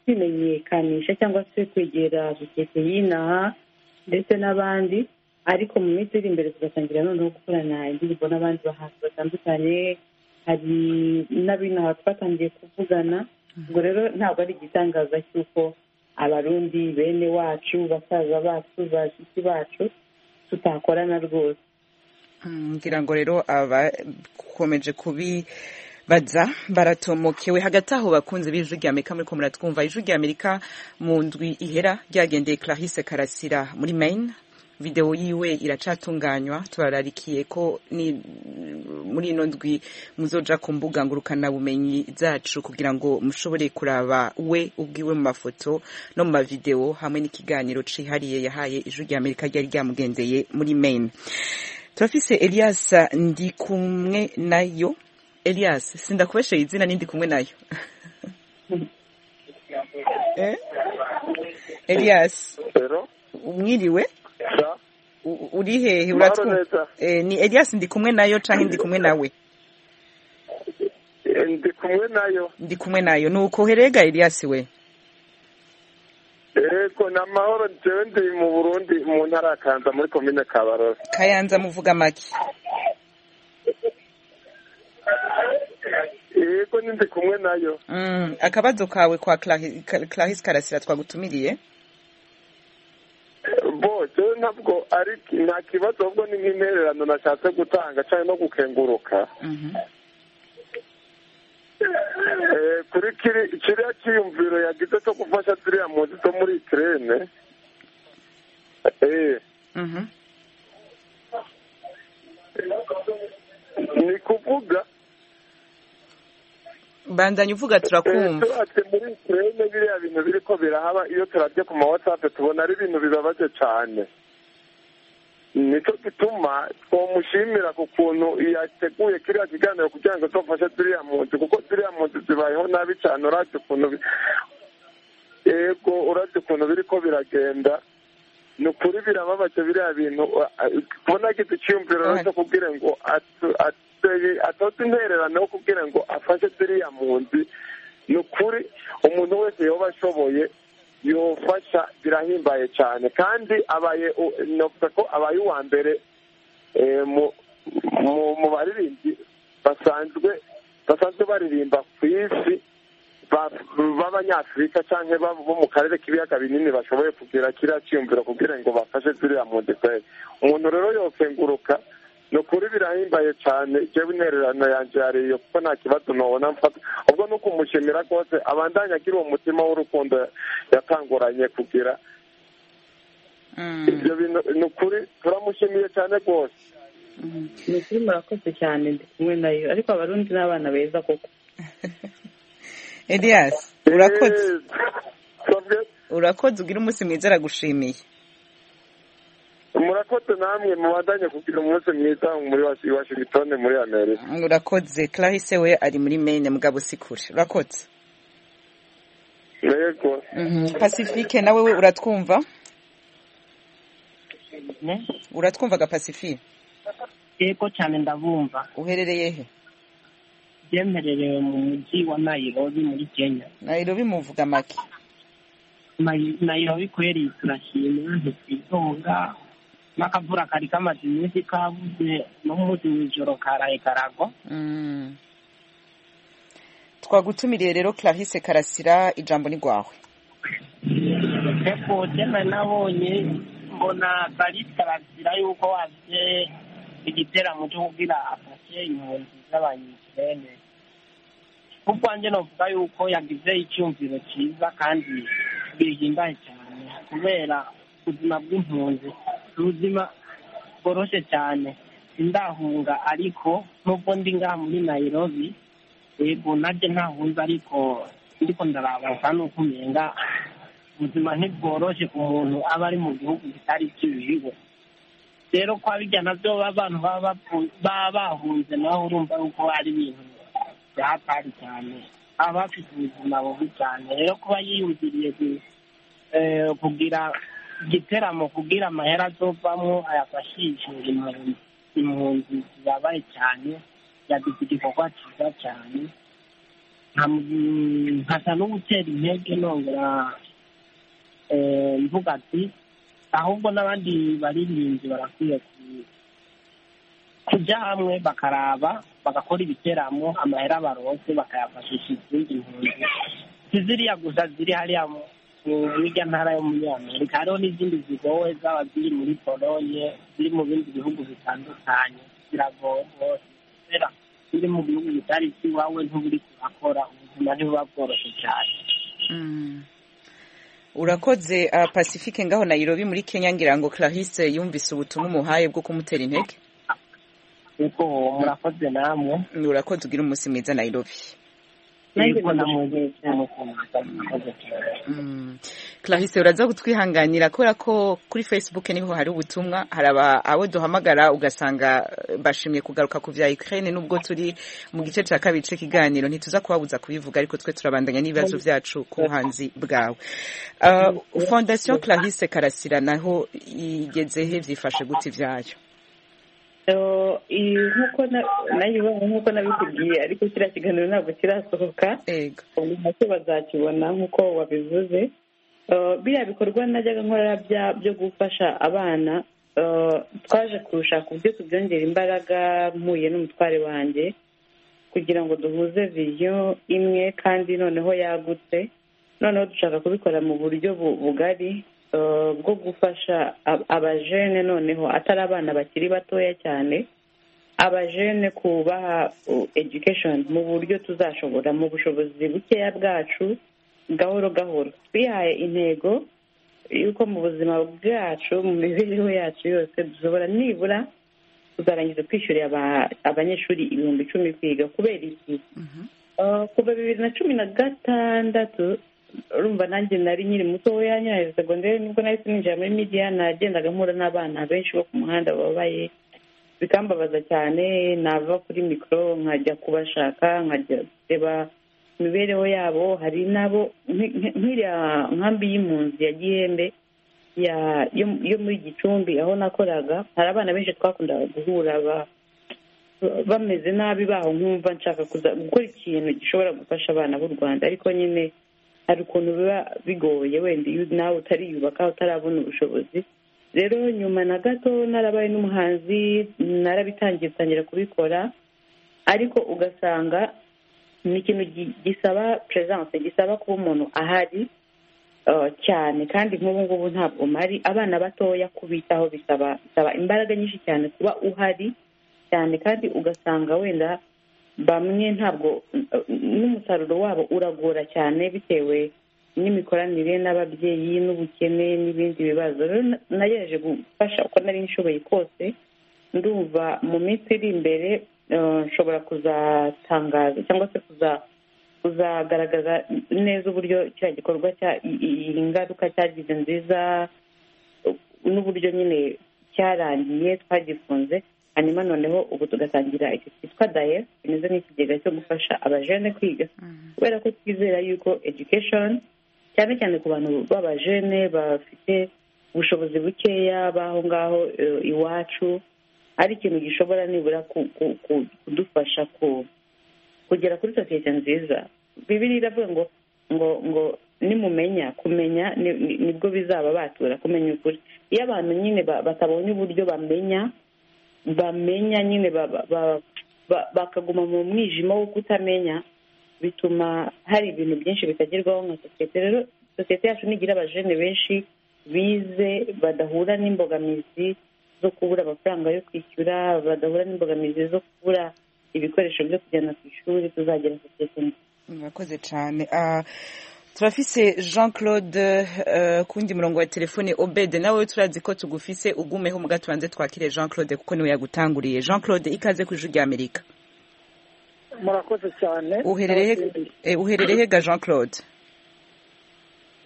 kwimenyekanisha cyangwa se kwegera sosiyete y'inaha ndetse n'abandi ariko mu minsi iri imbere tugatangira noneho gukorana indirimbo n'abandi bahanzi batandukanye hari n'abinaha twatangiye kuvugana ubwo rero ntabwo ari igitangaza cy'uko abarundi bene wacu basaza bacu bashiki bacu tutakorana rwose ngira ngo rero abakomeje kubibaza baratomokewe hagati aho bakunze b'ijwi rya amerika muri ko muratwumva ijwi rya amerika mu ndwi ihera ryagendeye clarisse karasira muri maine video yiwe iracatunganywa tubararikiye ko ni muri ino ndwi muzoja ku mbuga ngurukana bumenyi zacu kugira ngo mushobore kuraba we ubwiwe mu mafoto no mu mavideo hamwe n'ikiganiro cihariye yahaye ijwi rya Amerika ryari ryamugendeye muri Maine turafise Elias ndi kumwe nayo Elias sindakubesheye izina nindi kumwe nayo eh? Elias mwiriwe uri hehe uratwumva ni Elias ndi kumwe nayo canke ndi kumwe nawe ndi kumwe nayo ndi kumwe nayo nuko herega Elias we Ego na mahoro jewe ndi mu Burundi mu ntara ya Kayanza muri komine Kabarore Kayanza muvuga make Ego ni ndi kumwe nayo mm akabazo kawe kwa Clarice Clarice Karasira twagutumiriye bo jewe ntabwo ari nta kibazo ahubwo ni nk'intererano nashatse gutanga cyangwa no gukenguruka kuri kiriya cyiyumviro yagize cyo gufasha ziriya mpunzi zo muri ikirere ni kuvuga bandanya uvuga turakumva ati muri ikirere biriya bintu biri ko birahaba iyo turabye ku ma watsapu tubona ari ibintu bibabaje cyane nicyo gituma twamushimira ku kuntu yateguye kiriya kiganiro kugira ngo tubafashe ziriya mpunzi kuko ziriya mpunzi zibayeho nabi cyane urabye ukuntu yego urabye ukuntu biri ko biragenda ni ukuri birababaje biriya bintu kubona agize icyiyumviro cyo kubwira ngo atoze intererano yo kubwira ngo afashe ziriya mpunzi ni ukuri umuntu wese yoba ashoboye yofasha birahimbaye cyane kandi abaye novuga ko abaye uwa mbere mu baririmbyi basanzwe basanzwe baririmba ku isi b'abanyafurika cyangwa bo mu karere k'ibiyaga binini bashoboye kugira kiriya cyiyumviro kugira ngo bafashe ziriya mpunzi kwezi umuntu rero yokenguruka ni ukuri birahimbaye cyane jewe intererano yanjye yariyo kuko nta kibazo nobona mfata ubwo ni ukumushimira rwose abandanya agira uwo mutima w'urukundo yatanguranye kugira ibyo bintu ni ukuri turamushimiye cyane rwose ni ukuri murakoze cyane ndi kumwe nayo ariko abarundi n'abana beza koko elias urakoze urakoze ugira umunsi mwiza aragushimiye murakoze namwe mubandanye kugira umunsi mwiza muri washingitoni muri amerika urakoze clarisse we ari muri maine mugabo sikure urakoze yego pacifique nawe we uratwumva uratwumva ga pacifique yego cyane ndabumva uherereye he byemererewe mu mujyi wa nayirobi muri kenya nayirobi muvuga make nayirobi kweri turashima ntitwitonga n'akavura kari kamaze iminsi kabuze no munsi w'ijoro karaye karagwa twagutumiriye rero clarisse karasira ijambo ni rwawe eko jena nabonye mbona clarisse karasira yuko waje igiteramo cyo kubwira afashe impunzi z'abanyikirene ku bwanjye navuga yuko yagize icyumviro cyiza kandi bihimbaye cyane kubera ubuzima bw'impunzi ubuzima bworoshye cyane sindahunga ariko nubwo ndi ngaha muri nayirobi yego nanjye ntahunze ariko ndiko ndarabaza nuko umenga ubuzima ntibworoshye ku muntu aba ari mu gihugu kitari kibiwe rero kwa bijya nabyo abantu baba bahunze naho urumva yuko ari ibintu byatari cyane aba bafite ubuzima bubi cyane rero kuba yiyumviriye kugira igiteramo kugira amahera azovamo ayafashishe impunzi zibabaye cyane yagize igikorwa cyiza cyane nkasa no gutera intege nongera mvuga ati ahubwo n'abandi baririmbyi barakwiye kujya hamwe bakaraba bagakora ibiteramo amahera barose bakayafashisha izindi mpunzi si ziriya gusa ziri hariya hirya ntara yo muri amerika hariho n'izindi zigowe zaba ziri muri polonye ziri mu bindi bihugu bitandukanye ziragowe rwose kubera ziri mu bihugu bitari iwawe ntuburi kurakora ubuzima ntibuba bworoshye cyane urakoze uh, pacifique ngaho nayirobi muri kenya ngira ngo clarisse yumvise ubutumwa umuhaye bwo kumutera intege ariko murakoze namwe urakoze ugira umunsi mwiza nayirobi yego namwe murakoze Mm. clarisse uraza kutwihanganira kubera ko kuri facebook niho hari ubutumwa hari aba- abo duhamagara ugasanga eh, bashimye kugaruka ku vya ukraine nubwo turi mu gice ca kabiri c'ikiganiro ntituza kubabuza kubivuga ariko twe turabandanya n'ibibazo vyacu ku buhanzi bwawe uh, fondation clarisse karasira naho igeze he vyifashe gute ivyayo So, iyi nk'uko na- nayibonye nk'uko nabikubwiye ariko kiriya kiganiro ntabwo kirasohoka ego ubu nacyo bazakibona nk'uko wabivuze Eh, biriya bikorwa najyaga nkora bya- byo gufasha abana eh, twaje kurushaka uburyo tubyongera imbaraga mpuye n'umutware wanjye kugira ngo duhuze viziyo imwe kandi noneho yagutse noneho dushaka kubikora mu buryo bu- bugari eh, bwo gufasha ab- abajene noneho atari abana bakiri batoya cyane abajene kubaha uh, education mu buryo tuzashobora mu bushobozi bukeya bwacu gahoro gahoro twihaye intego yuko mu buzima bwacu mu mibereho yacu yose dushobora nibura tuzarangiza kwishyurira aba- abanyeshuri ibihumbi icumi kwiga kubera iki Uh, kuva bibiri na cumi na gatandatu urumva nanjye nari nkiri mutoya nyirayo segonderi nibwo nahise ninjira muri media nagendaga mpura n'abana benshi bo ku muhanda bababaye bikambabaza cyane nava kuri mikoro nkajya kubashaka nkajya kureba imibereho yabo hari n'abo nk- nk- nk'iriya nkambi y'impunzi ya gihembe ya- yo- yo muri gicumbi aho nakoraga hari abana benshi twakundaga guhura ba- bameze nabi baho nkumva nshaka kuza gukora ikintu gishobora gufasha abana b'u rwanda ariko nyine hari ukuntu biba bigoye wenda iyo nawe utariyubaka utarabona ubushobozi rero nyuma na gato narabaye n'umuhanzi narabitangiye ntangira kubikora ariko ugasanga ni ikintu gi- gisaba peresanse gisaba kuba umuntu ahari eh, cyane kandi nk'ubu ngubu ntabwo mpari abana batoya kubitaho bisaba bisaba imbaraga nyinshi cyane kuba uhari cyane kandi ugasanga wenda bamwe ntabwo n'umusaruro wabo uragora cyane bitewe n'imikoranire n'ababyeyi n'ubukene n'ibindi bibazo rero na- nagerageje gufasha uko nari nshoboye kose ndumva mu minsi iri imbere eh, nshobora kuzatangaza cyangwa se kuza kuzagaragaza neza uburyo kiriya gikorwa cya i- i- iyi ngaruka cyagize nziza n'uburyo nyine cyarangiye twagifunze hanyuma noneho ubu tugatangira iki cyitwa daye kimeze nk'ikigega cyo gufasha abajene kwiga kubera ko twizera yuko education cyane cyane ku bantu b'abajene bafite ubushobozi bukeya b'aho ngaho eh, iwacu ari ikintu gishobora nibura ku- ku- ku- kudufasha ku- kugera kuri sosiyete nziza bibiri iravuga ngo ngo ngo nimumenya kumenya ni- ni- nibwo bizaba batura kumenya ukuri iyo abantu nyine ba- batabonye uburyo bamenya bamenya nyine ba- ba- ba- ba- bakaguma mu mwijima wo kutamenya bituma hari ibintu byinshi bitagerwaho nka sosiyete rero sosiyete yacu nigira abajene benshi bize badahura n'imbogamizi zo kubura amafaranga yo kwishyura badahura n'imbogamizi zo kubura ibikoresho byo kujyana ku ishuri tuzagira sosiyete nziza murakoze cyane Ah, turafise jean claude eh, kundi murongo wa telefone obede nawe turazi ko tugufise ugumeho mu gatubanze twakire jean claude kuko niwe yagutanguriye jean claude ikaze ku ijwi ry'amerika murakoze cyane uherereye eh, uherereye he ga jean claude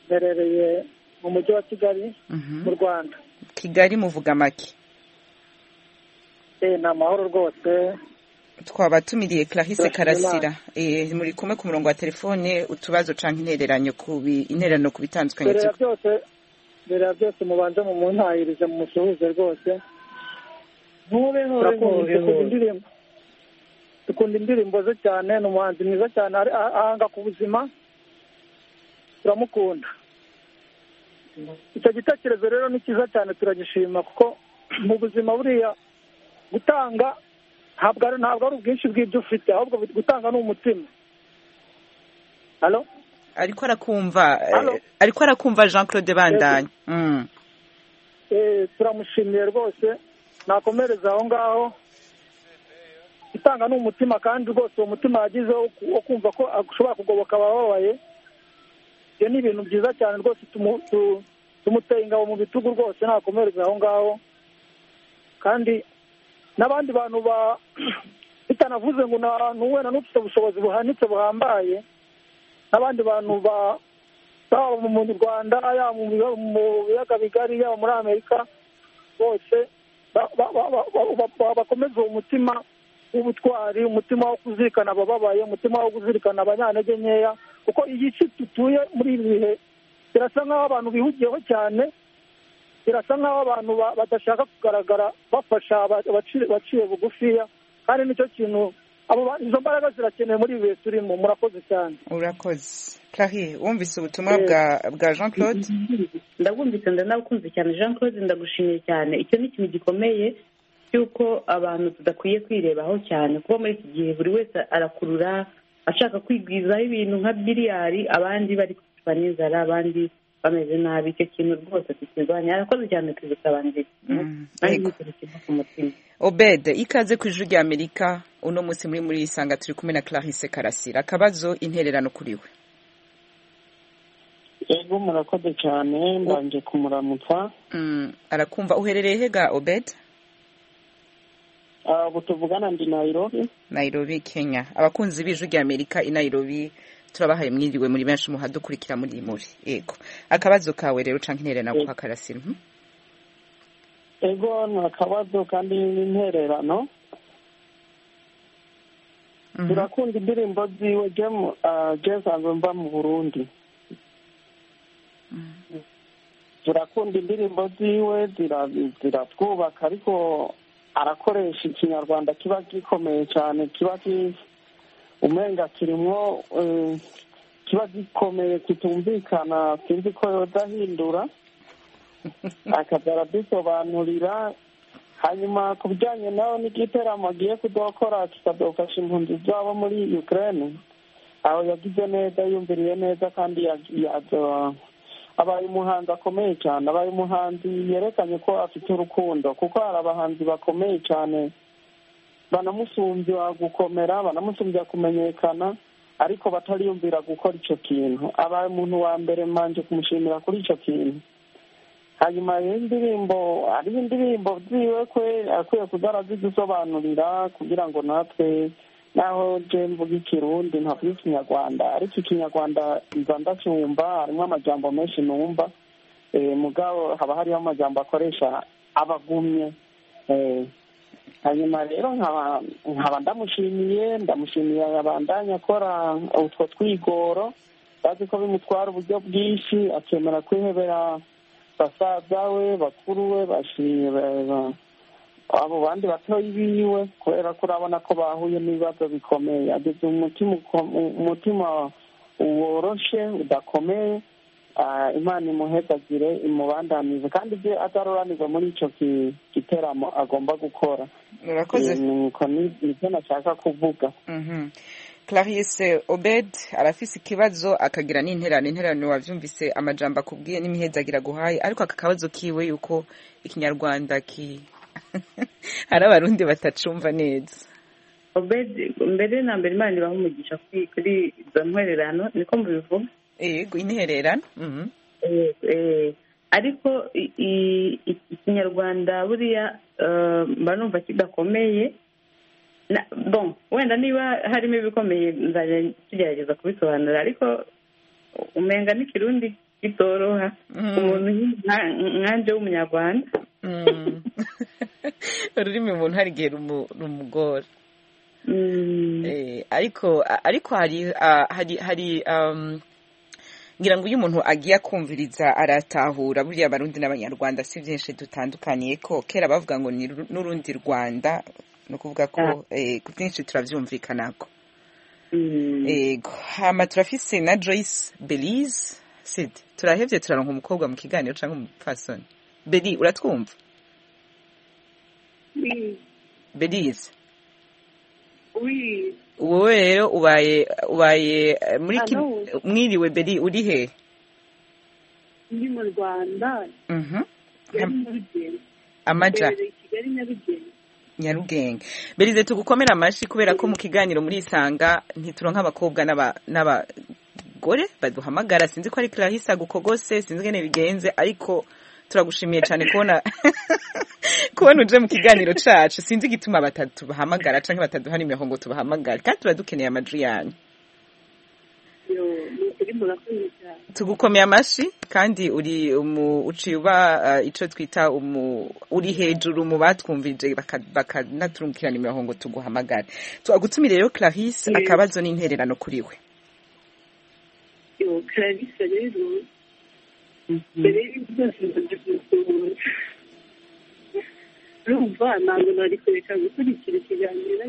mberereye mu mujyi wa kigali mu rwanda kigali muvuga make Eh, ni amahoro rwose twabatumiriye clarisse Turashima karasira Eh, muri kumwe ku murongo wa telefone utubazo canke intererano ku bi- intererano ku bitandukanye mbere ya tuko byose mbere ya byose mubanze mu muntahirize mu musuhuze rwose nkube nkube Turakunda- dukunda indirimbo dukunda indirimbo ze cyane ni umuhanzi mwiza cyane ari- ah- ahanga ku buzima turamukunda icyo gitekerezo rero ni cyiza cyane turagishima kuko mu buzima buriya gutanga ntabwo ari ntabwo ari ubwinshi bw'ibyo ufite ahubwo gutanga ni umutima Halo? ariko arakumva eh, Halo? ariko arakumva jean claude bandanye Mm. Eh, turamushimiye rwose nakomereza aho ngaho itanga ni umutima kandi rwose uwo mutima yagize wo ku- wo kumva ko ashobora kugoboka abababaye ibyo ni ibintu byiza cyane rwose tumuteye ingabo mu bitugu rwose ntakomereze aho ngaho kandi n'abandi bantu bitanavuze ngo ntuwe na n'ufite ubushobozi buhanitse buhambaye n'abandi bantu baba mu rwanda yaba mu biyaga bigari yaba muri amerika bose bakomeza uwo mutima w'ubutwari umutima wo kuzirikana abababaye umutima wo kuzirikana abanyantege nkeya kuko iyi si dutuye muri ibi bihe birasa nk'aho abantu bihugiyeho cyane birasa nk'aho abantu badashaka kugaragara bafasha abaciye bugufiya kandi nicyo kintu izo mbaraga zirakenewe muri ibi bihe turimo murakoze cyane urakoze kariye wumvise ubutumwa bwa jean claude ndabwumvise ndanabukunze cyane jean claude ndagushimiye cyane icyo ni ikintu gikomeye cy'uko abantu tudakwiye kwirebaho cyane kuko muri iki gihe buri wese arakurura ashaka kwigwizaho ibintu nka biriyari abandi bari kwicwa n'inzara abandi bameze nabi icyo kintu rwose tukirwanya arakoze cyane tuzitabangiriye ku mutima obede ikaze ku ijwi rya amerika uno munsi muri muri isanga turi kumwe na clarisse karasira akabazo intererano kuri we yego murakoze cyane mbanje kumuramutsa arakumva uherereye hega obede ubu tuvugana ndi nayirobi nayirobi kenya abakunzi b'ijwi rya amerika i nayirobi turabahaye mwiriwe muri benshi muhadukurikira muri muri yego akabazo kawe rero uca intererano kwa karasira yego ni akabazo kandi n'intererano turakunda indirimbo ziwe jesanzwe mva mu burundi turakunda indirimbo ziwe ziratwubaka ariko arakoresha ikinyarwanda kiba gikomeye cyane kiba umenga kirimo kiba gikomeye kitumvikana sinzi ko yodahindura akaza aradusobanurira hanyuma ku bijyanye nawe n'igiteramo agiye kudokora kikadofasha impunzi zabo muri ukraine aho yagize neza yumviriye neza kandi abaye umuhanzi akomeye cyane abaye umuhanzi yerekanye ko afite urukundo kuko hari abahanzi bakomeye cyane banamusumbya gukomera banamusumbya kumenyekana ariko batariyumvira gukora icyo kintu abaye umuntu wa mbere mbanje kumushimira kuri icyo kintu hanyuma indirimbo hariho indirimbo byiwe kwe akwiye kuzara zidusobanurira kugira ngo natwe naho je mvuga ikirundi ntavuga ikinyarwanda ariko ikinyarwanda nza ndacyumva harimo amajambo menshi numva mugabo haba hariho amajambo akoresha abagumye hanyuma rero nkaba ndamushimiye ndamushimiye abandanya akora utwo twigoro bazi ko bimutwara uburyo bwinshi akemera kwihebera basaza we bakuru we abo bandi batoya biwe kubera ko urabona ko bahuye n'ibibazo bikomeye ageze umutima woroshe udakomeye imana imuhegagire imubandanize kandi ibyo ataruranirwa muri icyo giteramo agomba gukora nibyo nashaka kuvuga clarisse obed arafise ikibazo akagira n'interano interano wabyumvise amajambo akubwiye n'imihedagire aguhaye ariko aka kabazo kiwe yuko ikinyarwanda ki hari abarundi batacumva neza mbere na mbere imana ibaha umugisha kuri izo ntwererano niko mubivuga yego intererano ariko ikinyarwanda buriya mba numva kidakomeye wenda niba harimo ibikomeye nzajya tugerageza kubisobanura ariko umenga n'ikirundi kitoroha umuntu nkanje w'umunyarwanda ururimi umuntu hari igihe rumugora ariko ariko hari hari ngira ngo iyo umuntu agiye akumviriza aratahura buriya abarundi n'abanyarwanda si byinshi dutandukaniye ko kera bavuga ngo ni n'urundi rwanda ni ukuvuga ko byinshi turabyumvikanako yego hama turafise na joyce belize sida turahebye turaronka umukobwa mu kiganiro cyangwa umupfasoni beri uratwumva berize wowe rero ubaye ubaye muri mwiriwe beri uri he ndi mu rwanda amaja nyarugenge berize tugukomera amashyi kubera ko mu kiganiro muri isanga ntituronka abakobwa n'aba abagore baduhamagara sinzi ko ari kirahisa gukogose sinzi ingene bigenze ariko turagushimiye cyane kubona kubona uje mu kiganiro cyacu sinzi igituma batatubahamagara cyangwa bataduha nimero ngo tubahamagare kandi tuba dukeneye amajwi yanyu tugukomeye amashyi kandi uri uciye uba icyo twita uri hejuru mu batwumvije bakanaturungikira nimero ngo tuguhamagare tubagutumire rero clarisse akabazo n'intererano kuri we clarisse rero mbere y'ibyo byose ntabwo byakunda urumva ntabwo nari kureka gukurikira ikiganiro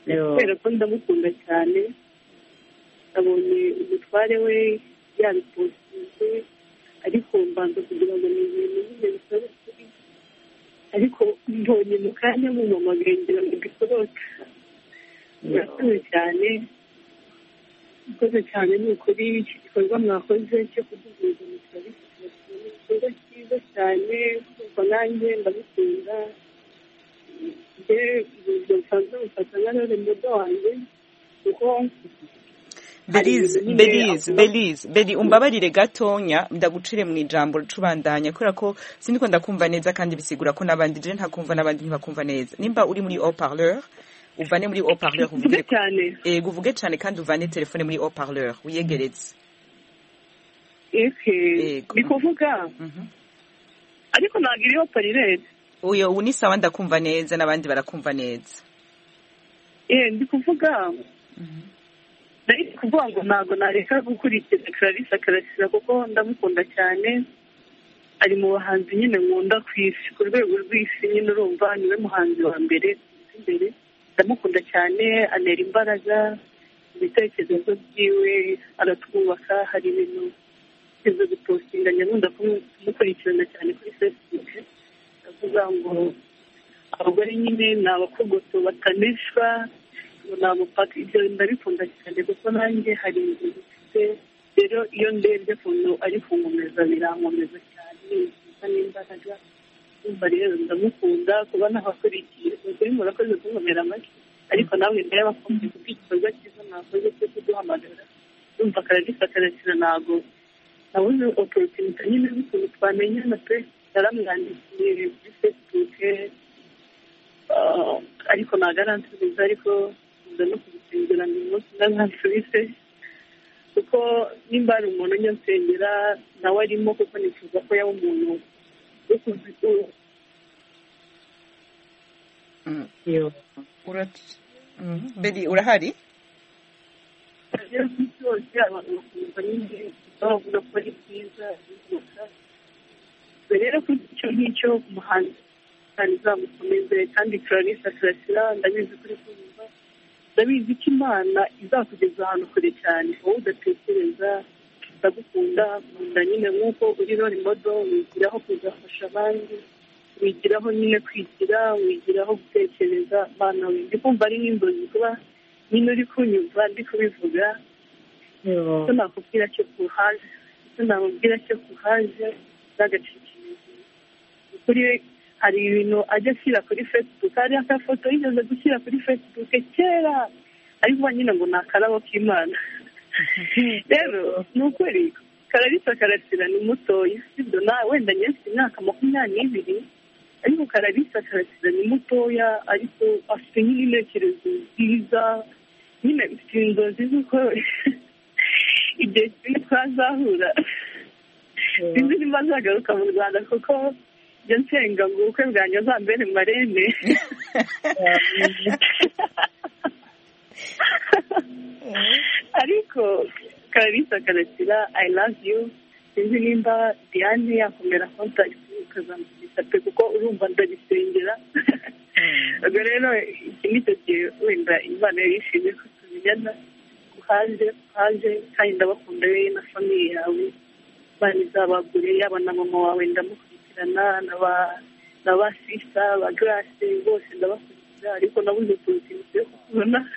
kubera ko ndamukunda cyane abonye umutware we yabipositije ariko mbanza kugira ngo ni ibintu nyine bisaba kuri ariko mbonye mu kanya mumamagaye ngira ngo gisoroke murakoze cyane murakoze cyane ni ukuri iki gikorwa mwakoze cyo kuduhuza mu kirori ni igikorwa cyiza cyane kuko nanjye ndabikunda ibyo nsanzwe mufata nka rero mudo wanjye kuko belize belize belize beli umbabarire gatonya ndagucire mu ijambo ricubandanya kubera ko sindi ko ndakumva neza kandi bisigura ko n'abandi je ntakumva n'abandi ntibakumva neza nimba uri muri haut parleur uvane muri haut parleur uvuge cyane yego uvuge cyane kandi uvane telefone muri haut parleur wiyegeretse yego ni kuvuga ariko ntabwo iri haut parleur uyo ubu ni sawa ndakumva neza n'abandi barakumva neza eh ndi kuvuga nari kuvuga ngo ntabwo nareka gukurikira clarisse akarasira kuko ndamukunda cyane ari mu bahanzi nyine nkunda ku isi ku rwego rw'isi nyine urumva niwe muhanzi wa mbere imbere ndamukunda cyane anera imbaraga ibitekerezo byiwe aratwubaka hari ibintu byo gupostinga nkunda kumukurikirana cyane kuri facebook ndavuga ngo abagore nyine ni abakogoto batanishwa ntabwo paka ibyo ndabikunda cyane kuko nanjye hari inzu zifite rero iyo ndebye ukuntu ari kunkomeza birankomeza cyane nziza n'imbaraga ndumva rero ndamukunda kuba nabakurikiye ukuri murakoze kunkomera amashyi ariko nawe nayo bakunze kuko igikorwa cyiza nakoze cyo kuduhamagara ndumva akaragifata arakira ntabwo nabuze oporotinite nyine z'ukuntu twamenyana pe naramwandikiye kuri fesibuke ariko nta garanti nziza ariko nza no kugusengera ni umunsi ndazansubise kuko nimba hari umuntu ujya nsengera nawe arimo kuko nifuza ko yaba umuntu wo kuzikura beri urahari byose abantu bakumva nyine bavuga ko ari byiza rero kuri icyo ngicyo umuhanzi kandi izamukomeze kandi clarisse akarasira ndabizi kuri kumva ndabizi ko imana izakugeza ahantu kure cyane wowe udatekereza ndagukunda nkunda nyine nk'uko uri rori modo wigiraho kuzafasha abandi wigiraho nyine kwigira wigiraho gutekereza imana we ndi kumva ari n'inzozi kuba nyine uri kunyumva ndi kubivuga icyo nakubwira cyo kuhaje icyo namubwira cyo kuhaje n'agacikirizi kuri hari ibintu ajya ashyira kuri facebook hari akafoto yigeze gushyira kuri facebook kera ariko nyine ngo ni akarabo k'imana rero ni ukuri kararisa karasira ni mutoya sibyo na wenda nyinshi imyaka makumyabiri n'ibiri ariko kararisa karasira ni mutoya ariko afite nyine intekerezo nziza nyine mfite inzozi z'uko igihe kimwe twazahura sinzi niba nzagaruka mu rwanda kuko njya nsenga ngo ubukwe bwanjye azambere marene ariko kararisa karasira i love you sinzi nimba diane yakomera kontakiti ukazamushyikiriza pe kuko urumva ndabisengera ubwo rero iki nicyo gihe wenda imana yari ishimye ko tumenyana kuhaje kuhaje kandi ndabakunda wowe na famiye yawe imana izabagure yaba na mama wawe ndamukunda ndabakurikirana na ba sisa ba garase bose ndabakurikira ariko nabuze poroteyine yo kubona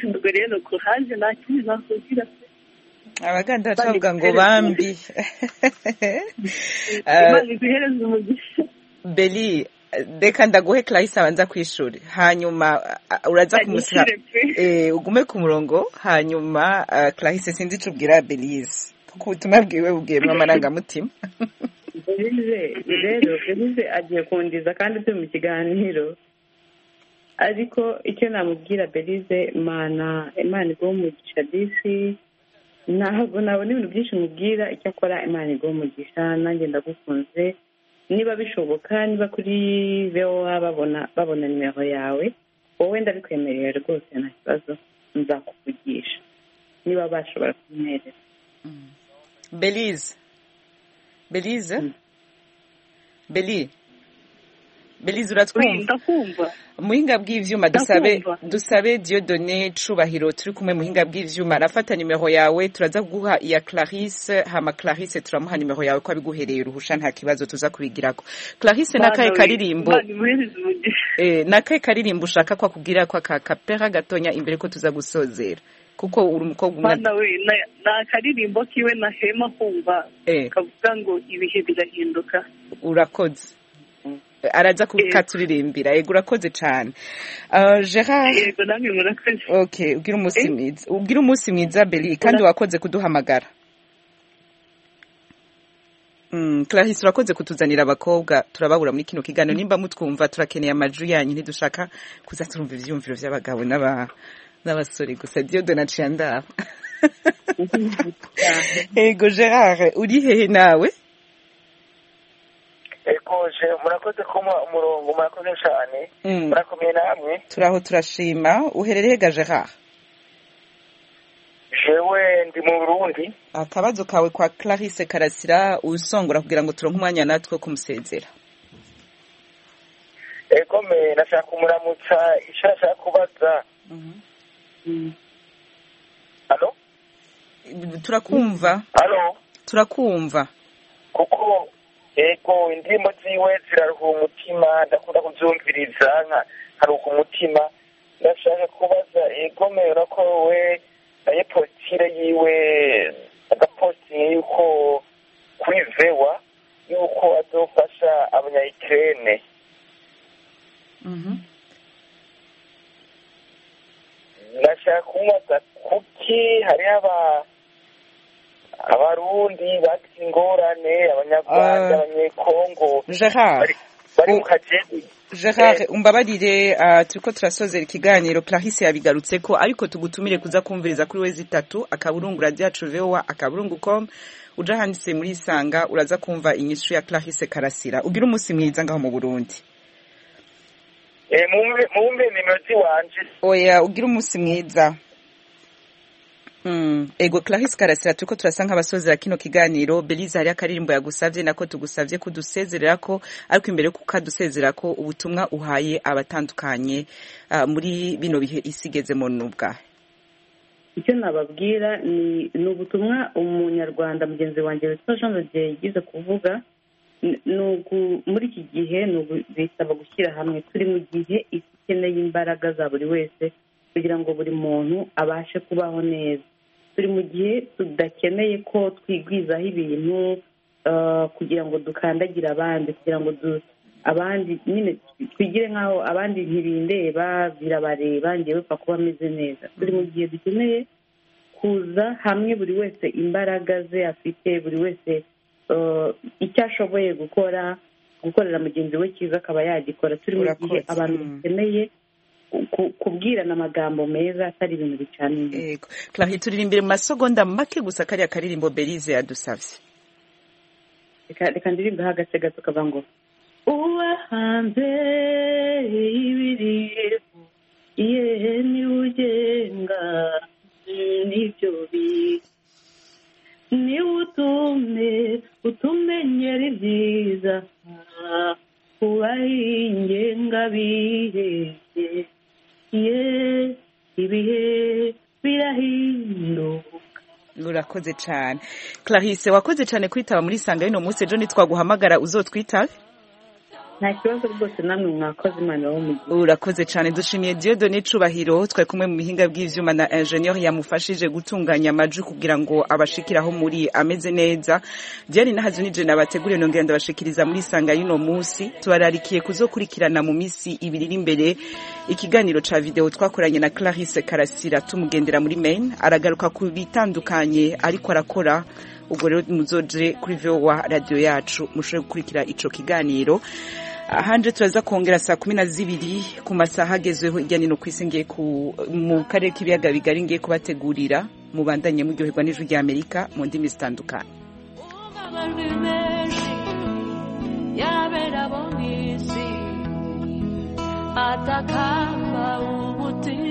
ubwo rero kuhaje nta kindi nakubwira abaganda bacavuga ngo bambi imana iduhereze umugisha beli reka ndaguhe clarisse abanza ku ishuri hanyuma uh, uraza kumusaba eh, ugume ku murongo hanyuma uh, clarisse sinzi icyo ubwira belise ku butumwa bwiwe bubwiyemo amarangamutima belise rero belise agiye kundiza kandi turi mu kiganiro ariko icyo namubwira belise imana imana iguha umugisha disi ntabwo nabona ibintu byinshi mubwira icyo akora imana iguha umugisha nanjye ndagukunze niba bishoboka niba kuri bewa babona babona nimero yawe wowe ndabikwemerera rwose nta kibazo nzakuvugisha niba bashobora kumwereka belize belize beli belize uratwumva muhinga bw'ivyuma dusabe dusabe Dieudonné cubahiro turi kumwe muhinga bw'ivyuma arafata nimero yawe turaza kuguha iya Clarisse hama Clarisse turamuha nimero yawe ko abiguhereye uruhusha nta kibazo tuza kubigirako Clarisse nakaye karirimbo eh nakaye karirimbo ushaka kwa kugira kwa ka kapera gatonya imbere ko tuza gusozera kuko uri umukobwa umwana we na karirimbo kiwe na hema kumva eh kavuga ngo ibihe birahinduka urakoze araza kukaturirimbira yego urakoze cyane Uh, gerard yego namwe murakoze okay ubwira umunsi mwiza ubwira umunsi mwiza beli kandi wakoze kuduhamagara Mm, clarisse urakoze kutuzanira abakobwa turababura muri kino kiganiro nimba mutwumva turakeneye amajwi yanyu ntidushaka kuza turumva ibyiyumviro by'abagabo n'aba- n'abasore gusa diyo donaciye ndaba yego gerard uri hehe nawe ekoje murakoze kumuha umurongo murakoze cyane Mm. murakomeye namwe turaho turashima uherereye ga gerard jewe ndi mu burundi akabazo kawe kwa clarisse karasira usongora kugira ngo turonke umwanya natwe wo kumusezera ekome nashaka kumuramutsa icyo nashaka kubaza alo turakumva alo turakumva kuko ego indirimbo ziwe ziraruhura umutima ndakunda kubyumviriza nka- nkaruhuka umutima ndashaka kubaza egome urako we naye politire yiwe agapositingi yuko kuri vewa yuko azofasha abanyayikirene ndashaka kumubaza kuki hariho aba abarundi bagize ingorane abanyarwanda Ah. abanyekongo gerard bari mu kajeni gerard umbabarire ah, turiko turasozera ikiganiro clarisse yabigarutseko ariko tugutumire kuza kumviriza kuri we zitatu akaburungu radiyacu vowa akaburungu com uja handitse muri isanga uraza kumva inyishu ya clarisse karasira ugira umunsi mwiza ngaho mu burundi Eh, mumve mumve nimero ziwanje oya ugira umunsi mwiza Mm. ego clarisse karasira turiko turasa nk'abasozera kino kiganiro belize hariho akaririmbo yagusavye nako tugusavye kudusezererako ariko imbere yuko ukadusezerako ubutumwa uhaye abatandukanye ah, muri bino bihe isi igezemo n'ubwa icyo nababwira ni ni ubutumwa umunyarwanda mugenzi wanjye witwa jean rodier yigize kuvuga Ni- ni ugu- muri iki gihe ni ugu- bisaba gushyira hamwe turi mu gihe isi ikeneye imbaraga za buri wese kugira ngo buri muntu abashe kubaho neza turi mu gihe tudakeneye ko twigwizaho ibintu eh, kugira ngo dukandagire abandi kugira ngo du abandi nyine twigire nk'aho abandi ntibindeba birabareba ngewe upfa kuba ameze neza turi mu gihe dukeneye kuza hamwe buri wese imbaraga ze afite buri wese eh, icyo ashoboye gukora gukorera mugenzi we cyiza akaba yagikora turi mu gihe Urakoze, abantu mm. bakeneye ku- kubwirana amagambo meza atari ibintu bicana inyuma ego clarisse turiri imbere mu masegonda make gusa kariya karirimbo belize yadusavye reka reka ndirimbeho agace gato kava ngo uba hanze y'ibiriho yehe niwe ugenga mm, nibyo biga niwe utume utumenyera ibyiza ah, kubaho ingenga bihehe ye ibihe birahinduka urakoze cane clarisse wakoze cane kwitaba muri isanga y'uno munsi ejo nitwaguhamagara uzotwitabe nta kibazo rwose namwe mwakoze imana wo mu gihe urakoze cyane dushimiye diyodo n'icubahiro twari kumwe mu bihinga by'ibyuma na enjeniyeri yamufashije gutunganya amajwi kugira ngo abashikiraho muri ameze neza diane nahazi nijana bateguriye nongera ndabashikiriza muri isanga y'uno munsi tubararikiye kuzokurikirana mu minsi ibiri iri imbere ikiganiro ca video twakoranye na clarisse karasira tumugendera muri maine aragaruka ku bitandukanye ariko arakora ubwo rero muzoje kuri vowa radiyo yacu mushobore gukurikira ico kiganiro ahanje turaza kongera saa kumi na zibiri ku masaha agezweho hirya no hino ku isi ngiye ku mu karere k'ibiyaga bigari ngiye kubategurira mubandanye muryoherwa n'ijwi rya amerika mu ndimi zitandukanye amajwi menshi yarabera abo mu isi atakamba umutima